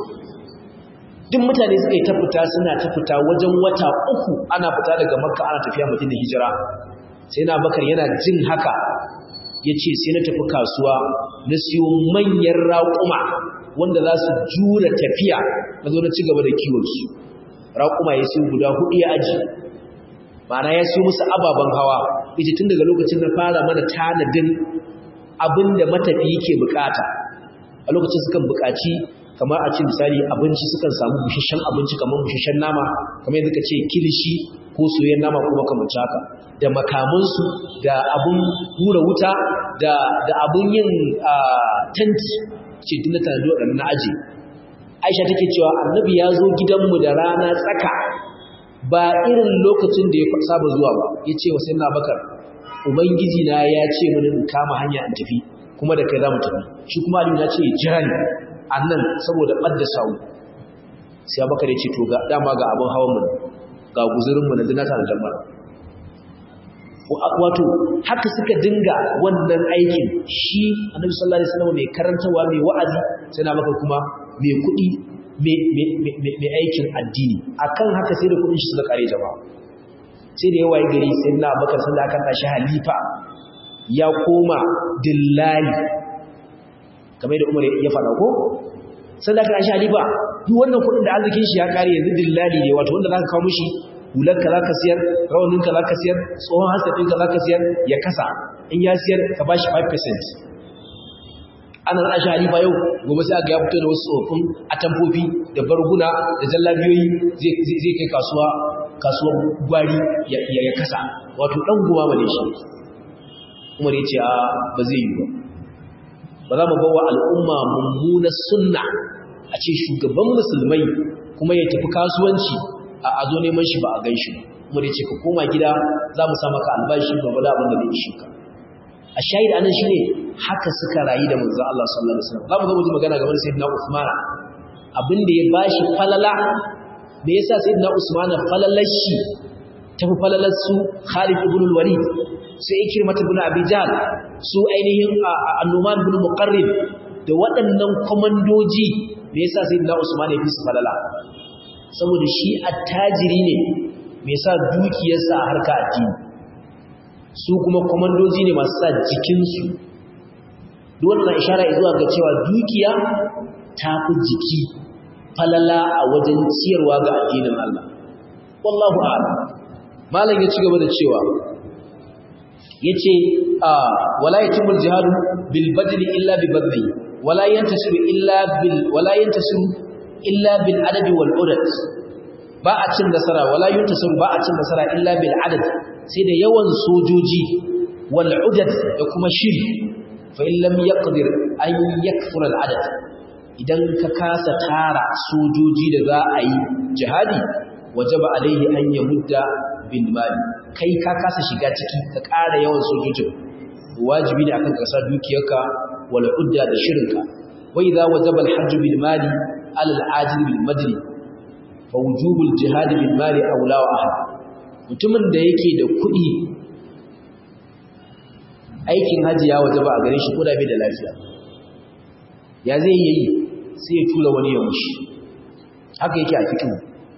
duk mutane suka yi ta fita suna ta fita wajen wata uku ana fita daga makka ana tafiya mutum da hijira sai na bakar yana jin haka ya ce sai na tafi kasuwa na siyo manyan raƙuma wanda za su jura tafiya na zo na ci gaba da kiwonsu raƙuma ya siyo guda hudu ya aji ma'ana ya siyo musu ababen hawa ita tun daga lokacin na fara mana tanadin abin da matafi yake bukata a lokacin sukan bukaci kamar a cin misali abinci sukan samu bushashen abinci kamar bushashen nama kamar yadda ka ce kilishi ko soyayyen nama ko makamanci haka da makamansu da abun hura wuta da da abun yin tanti ce duk na tanadi waɗannan na aji aisha take cewa annabi ya zo gidanmu da rana tsaka ba irin lokacin da ya saba zuwa ba ya ce wa sai na bakar ubangiji na ya ce mini in kama hanya in tafi kuma da kai za mu tafi shi kuma aliyu ya ce ya jira ni a nan saboda ɓadda sawu sai abubakar ya ce to ga dama ga abin hawan mu ga guzurin mu na dinata da jama'a wato haka suka dinga wannan aikin shi annabi sallallahu alaihi wasallam mai karantawa mai wa'azi sai na maka kuma mai kuɗi mai aikin addini akan haka sai da kuɗin shi suka kare jama'a sai da yawa gari sai na bakar sun da aka tashi halifa ya koma dillali kamar da umar ya faɗa ko sai da aka tashi halifa duk wannan kuɗin da arzikin shi ya kare yanzu dillali ne wato wanda za ka kawo mishi hularka za ka siyar rawaninka za ka siyar tsohon hasafinka za ka siyar ya kasa in ya siyar ka ba shi 5% ana zana shi halifa yau gobe sai aka ya fito da wasu tsofin atamfofi da barguna da jallabiyoyi zai kai kasuwa kasuwar gwari ya kasa wato ɗan goma ba ne shi umar ya ce a ba zai yi ba ba za mu bawa al'umma mummunar sunna a ce shugaban musulmai kuma ya tafi kasuwanci a zo neman shi ba a gan shi ba kuma da ce ka koma gida za mu sa maka albashi ba da abin da zai ishe ka a shahid anan shine haka suka rayu da manzon Allah sallallahu alaihi wasallam za mu zo mu magana game da sayyidina Uthman abin da ya bashi falala me yasa sayyidina Uthman falalar shi tafi falalar su Khalid ibn al-Walid sai Ikrimah ibn Abi Jahl su ainihin An-Numan ibn Muqarrib da waɗannan komandoji me yasa sayyidina Usman ya fi su falala saboda shi attajiri ne mai sa dukiyarsa a harka addini su kuma komandoji ne masu sa jikinsu duk wannan ishara zuwa ga cewa dukiya ta fi jiki falala a wajen ciyarwa ga addinin Allah wallahu a'lam malam ya ci gaba da cewa yace wala yatimul jihadu bil badli illa bi badli wala yantasiru illa bil wala yantasiru illa bil adad wal udad ba a cin nasara wala yantasiru ba a cin nasara illa bil adad sai da yawan sojoji wal udad da kuma shiri fa in lam yaqdir an yakfura al adad idan ka kasa tara sojoji da za a yi jihadi wajaba alaihi an yamudda bin mali kai ka kasa shiga ciki ka ƙara yawan sojojin wajibi ne akan kasa dukiyarka wal udda da shirinka wa idza wajaba al hajj bil mali ala al ajil bil madri fa wujubul jihad bil mali aula wa ahad mutumin da yake da kuɗi aikin haji ya wajaba a gare shi ko da bai da lafiya ya zai yi sai ya tura wani ya mushi haka yake a cikin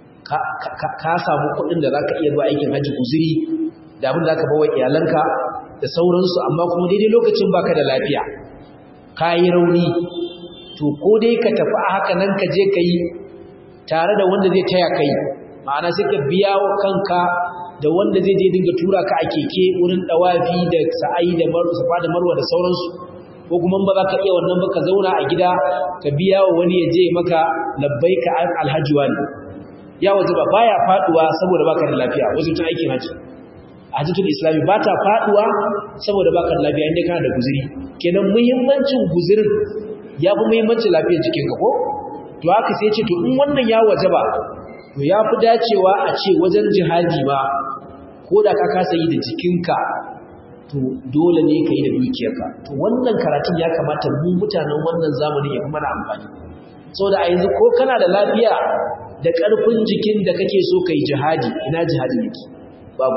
ka samu kuɗin da za ka iya zuwa aikin hajji guziri da abin da za ka bawa iyalanka da sauransu amma kuma daidai lokacin baka da lafiya ka yi rauni to ko dai ka tafi a haka nan ka je ka yi tare da wanda zai taya ka yi ma'ana sai ka biya wa kanka da wanda zai je dinga tura ka a keke wurin ɗawafi da sa'ayi da safa da marwa da sauransu ko kuma ba za ka iya wannan ba ka zauna a gida ka biya wa wani ya je maka labbaika alhaji wani ya waje ba baya faduwa saboda baka da lafiya wajen tun aikin haji hajjatul islami ba ta faduwa saboda baka da lafiya inda kana da guzuri kenan muhimmancin guzurin ya fi muhimmancin lafiyar jikinka ko to haka sai ce to in wannan ya waje ba to ya fi dacewa a ce wajen jihadi ma ko da ka kasa yi da jikinka to dole ne ka yi da dukiyarka to wannan karatun ya kamata mu mutanen wannan zamanin ya fi mana amfani saboda a yanzu ko kana da lafiya da ƙarfin jikin da kake so kai jihadi ina jihadi yake babu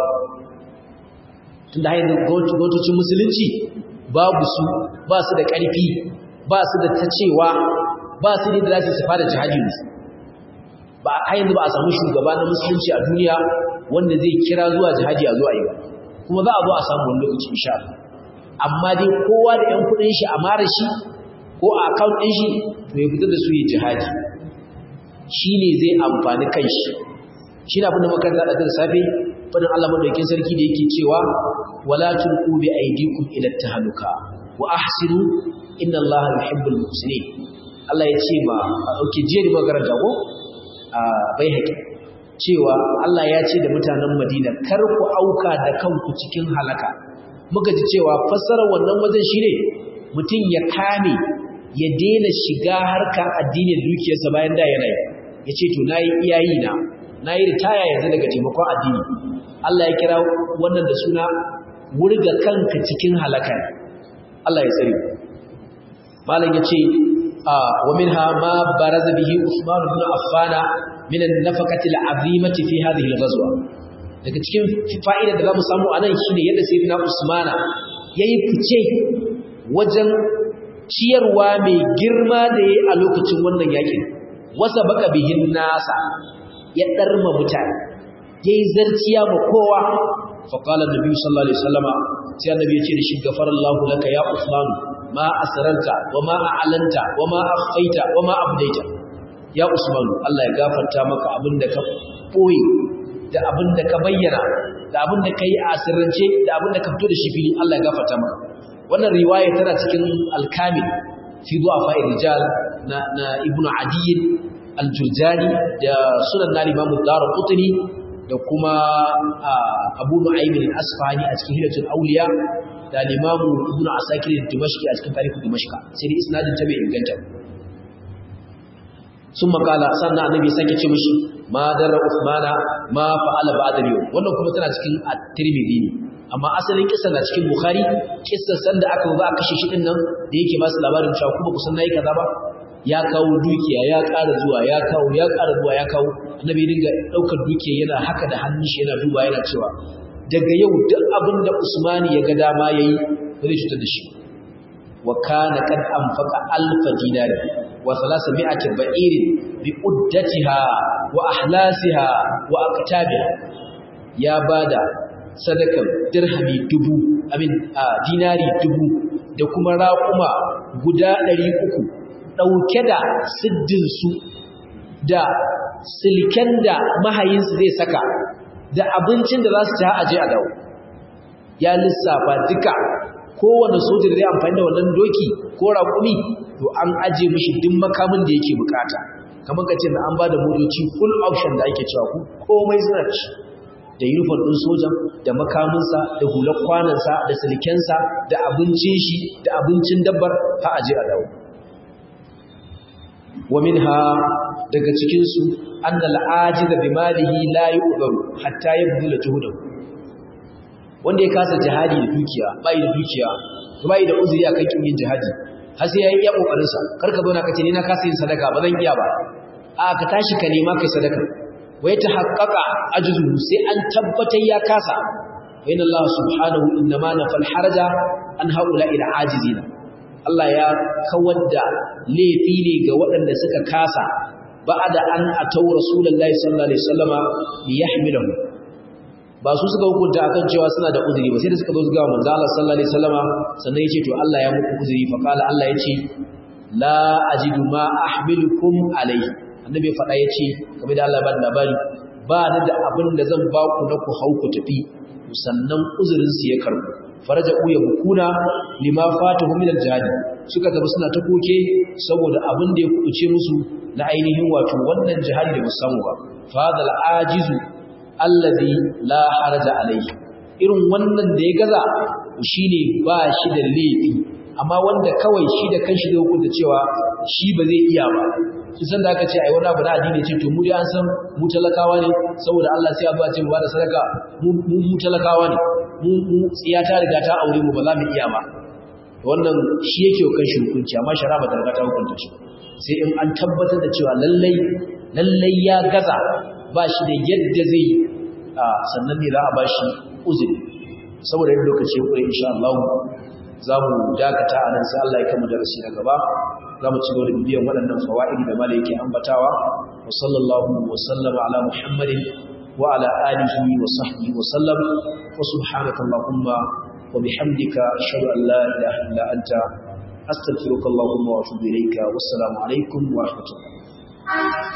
tunda hayin gwamnatocin musulunci babu su ba su da ƙarfi ba su da tacewa ba su da za su fara jihadi ne ba a yanzu ba a samu shugaba na musulunci a duniya wanda zai kira zuwa jihadi a zuwa yi ba kuma za a zo a samu wani lokaci insha amma dai kowa da 'yan kuɗin shi a mara shi ko a account ɗin shi to ya fitar da su yi jihadi shi ne zai amfani kanshi shi na abinda makaranta da safe fadin Allah madaukakin sarki da yake cewa wala tulqu bi aydikum ila tahluka wa ahsinu inna Allaha yuhibbul muhsinin Allah ya ce ma dauke je da makaranta ko a bai haƙi cewa Allah ya ce da mutanen Madina kar ku auka da kanku cikin halaka muka ji cewa fassarar wannan wajen shine mutum ya kame ya daina shiga harkar addinin dukiyarsa bayan da yana yi ya ce to na yi iyayi na na yi ritaya yanzu daga taimakon addini Allah ya kira wannan da suna wurga kanka cikin halaka Allah ya tsari malam ya ce wa minha ma baraza bihi Uthman ibn Affan min an-nafaqati al-'azimati fi hadhihi al-ghazwa daga cikin fa'ida da zamu samu anan shine yadda sayyidina Usmana yayi fice wajen ciyarwa mai girma da yayi a lokacin wannan yakin wasa baka bihin nasa ya darma mutane yayi zarciya ma kowa fa qala annabi sallallahu alaihi wasallama sai annabi ya ce da shi gafarallahu laka ya Uthman ma asrarta wa ma a'lanta wa ma akhfaita wa ma abdaita ya Usman Allah ya gafarta maka abinda ka boye da abin da ka bayyana da abin da ka yi a sirrance da abin da ka fito da shi fili Allah ya gafarta maka wannan riwaya tana cikin alkamil fi du'afa rijal na na ibnu adi al-jurjani da sunan na imam ad-darqutni da kuma abu nu'aym al-asfahani a cikin hilatul awliya da imam ibnu asakir al-dimashqi a cikin tarihi dimashq sai isnadin ta bai inganta sun makala sannan annabi sake ce mishi ma darra usmana ma fa'ala ba'da yau wannan kuma tana cikin at-tirmidhi ne amma asalin kissa na cikin bukhari kissar sanda aka ba kashe shi din nan da yake ba su labarin cewa kuma kusan nayi kaza ba ya kawo dukiya ya ƙara zuwa ya kawo ya ƙara zuwa ya kawo annabi dinga daukar dukiya yana haka da hannun shi yana duba yana cewa daga yau duk abin da usmani ya ga dama yayi ba zai cutar da shi wa kana kad anfaqa alfa dinari wa thalathami'ati ba'irin bi uddatiha wa ahlasiha wa aqtabiha ya bada sadakan dirhami dubu amin dinari dubu da kuma raƙuma guda 300 dauke da siddin su da silken da mahayinsu zai saka da abincin da za su ci a je a dawo ya lissafa duka kowane soja da zai amfani da wannan doki ko raƙumi to an aje mishi duk makamin da yake bukata kamar ka ce da an ba da motoci full option da ake cewa ku komai suna ci da uniform ɗin sojan da makaminsa da hular kwanansa da silkensa da abincin shi da abincin dabbar ha aje a dawo wa minha daga cikin su annal ajiza bi malihi la yu'daru hatta yabdula juhudahu wanda ya kasa jihadi da dukiya bai da dukiya bai da uzuri akan kin yin jihadi har sai yayi iya kokarin sa karka zo na kace ni na kasa yin sadaka ba zan iya ba a ka tashi ka nema kai sadaka wa yatahaqqaqa ajzuhu sai an tabbatar ya kasa wa inna Allah subhanahu innama nafal haraja an haula ila ajizina Allah ya kawar da laifi ne ga waɗanda suka kasa ba'da an atau rasulullahi sallallahu alaihi wasallama liyahmilahu ba su suka hukunta akan cewa suna da uzuri ba sai da suka zo ga manzo Allah sallallahu alaihi wasallama sannan yace to Allah ya muku uzuri fa qala Allah yace la ajidu ma ahmilukum alaihi annabi faɗa yace kamar da Allah ba da labari ba ni da abin da zan ba ku na ku hau ku tafi sannan uzurin su ya karbu faraja uya bukuna lima fatahu min aljihad suka tafi suna ta koke saboda abin da ya kuce musu na ainihin wato wannan jihadi da musamman ba fadal ajizu allazi la haraja alaihi irin wannan da ya gaza shine ba shi da laifi amma wanda kawai shi da kanshi zai hukunta cewa shi ba zai iya ba shi san da aka ce ai wani abu na addini ce to mu dai an san mu talakawa ne saboda Allah sai ya ba ce mu ba da sadaka mu mu talakawa ne mu mu tsiya ta riga ta aure mu ba za mu iya ba wannan shi yake kan shi hukunci amma shari'a ba ta riga ta hukunta shi sai in an tabbatar da cewa lallai lallai ya gaza ba shi da yadda zai sannan ne za a ba shi uzuri saboda yin lokaci kure insha Allah za mu dakata a nan sai Allah ya kama darasi na gaba za mu ci gaba da bibiyan waɗannan fawa'idi da mala yake ambatawa wa sallallahu wa sallama ala muhammadin wa ala alihi wa sahbihi wa sallam wa subhanaka allahumma wa bihamdika ashhadu an la ilaha illa anta astaghfiruka allahumma wa atubu ilayka wassalamu alaikum wa rahmatullah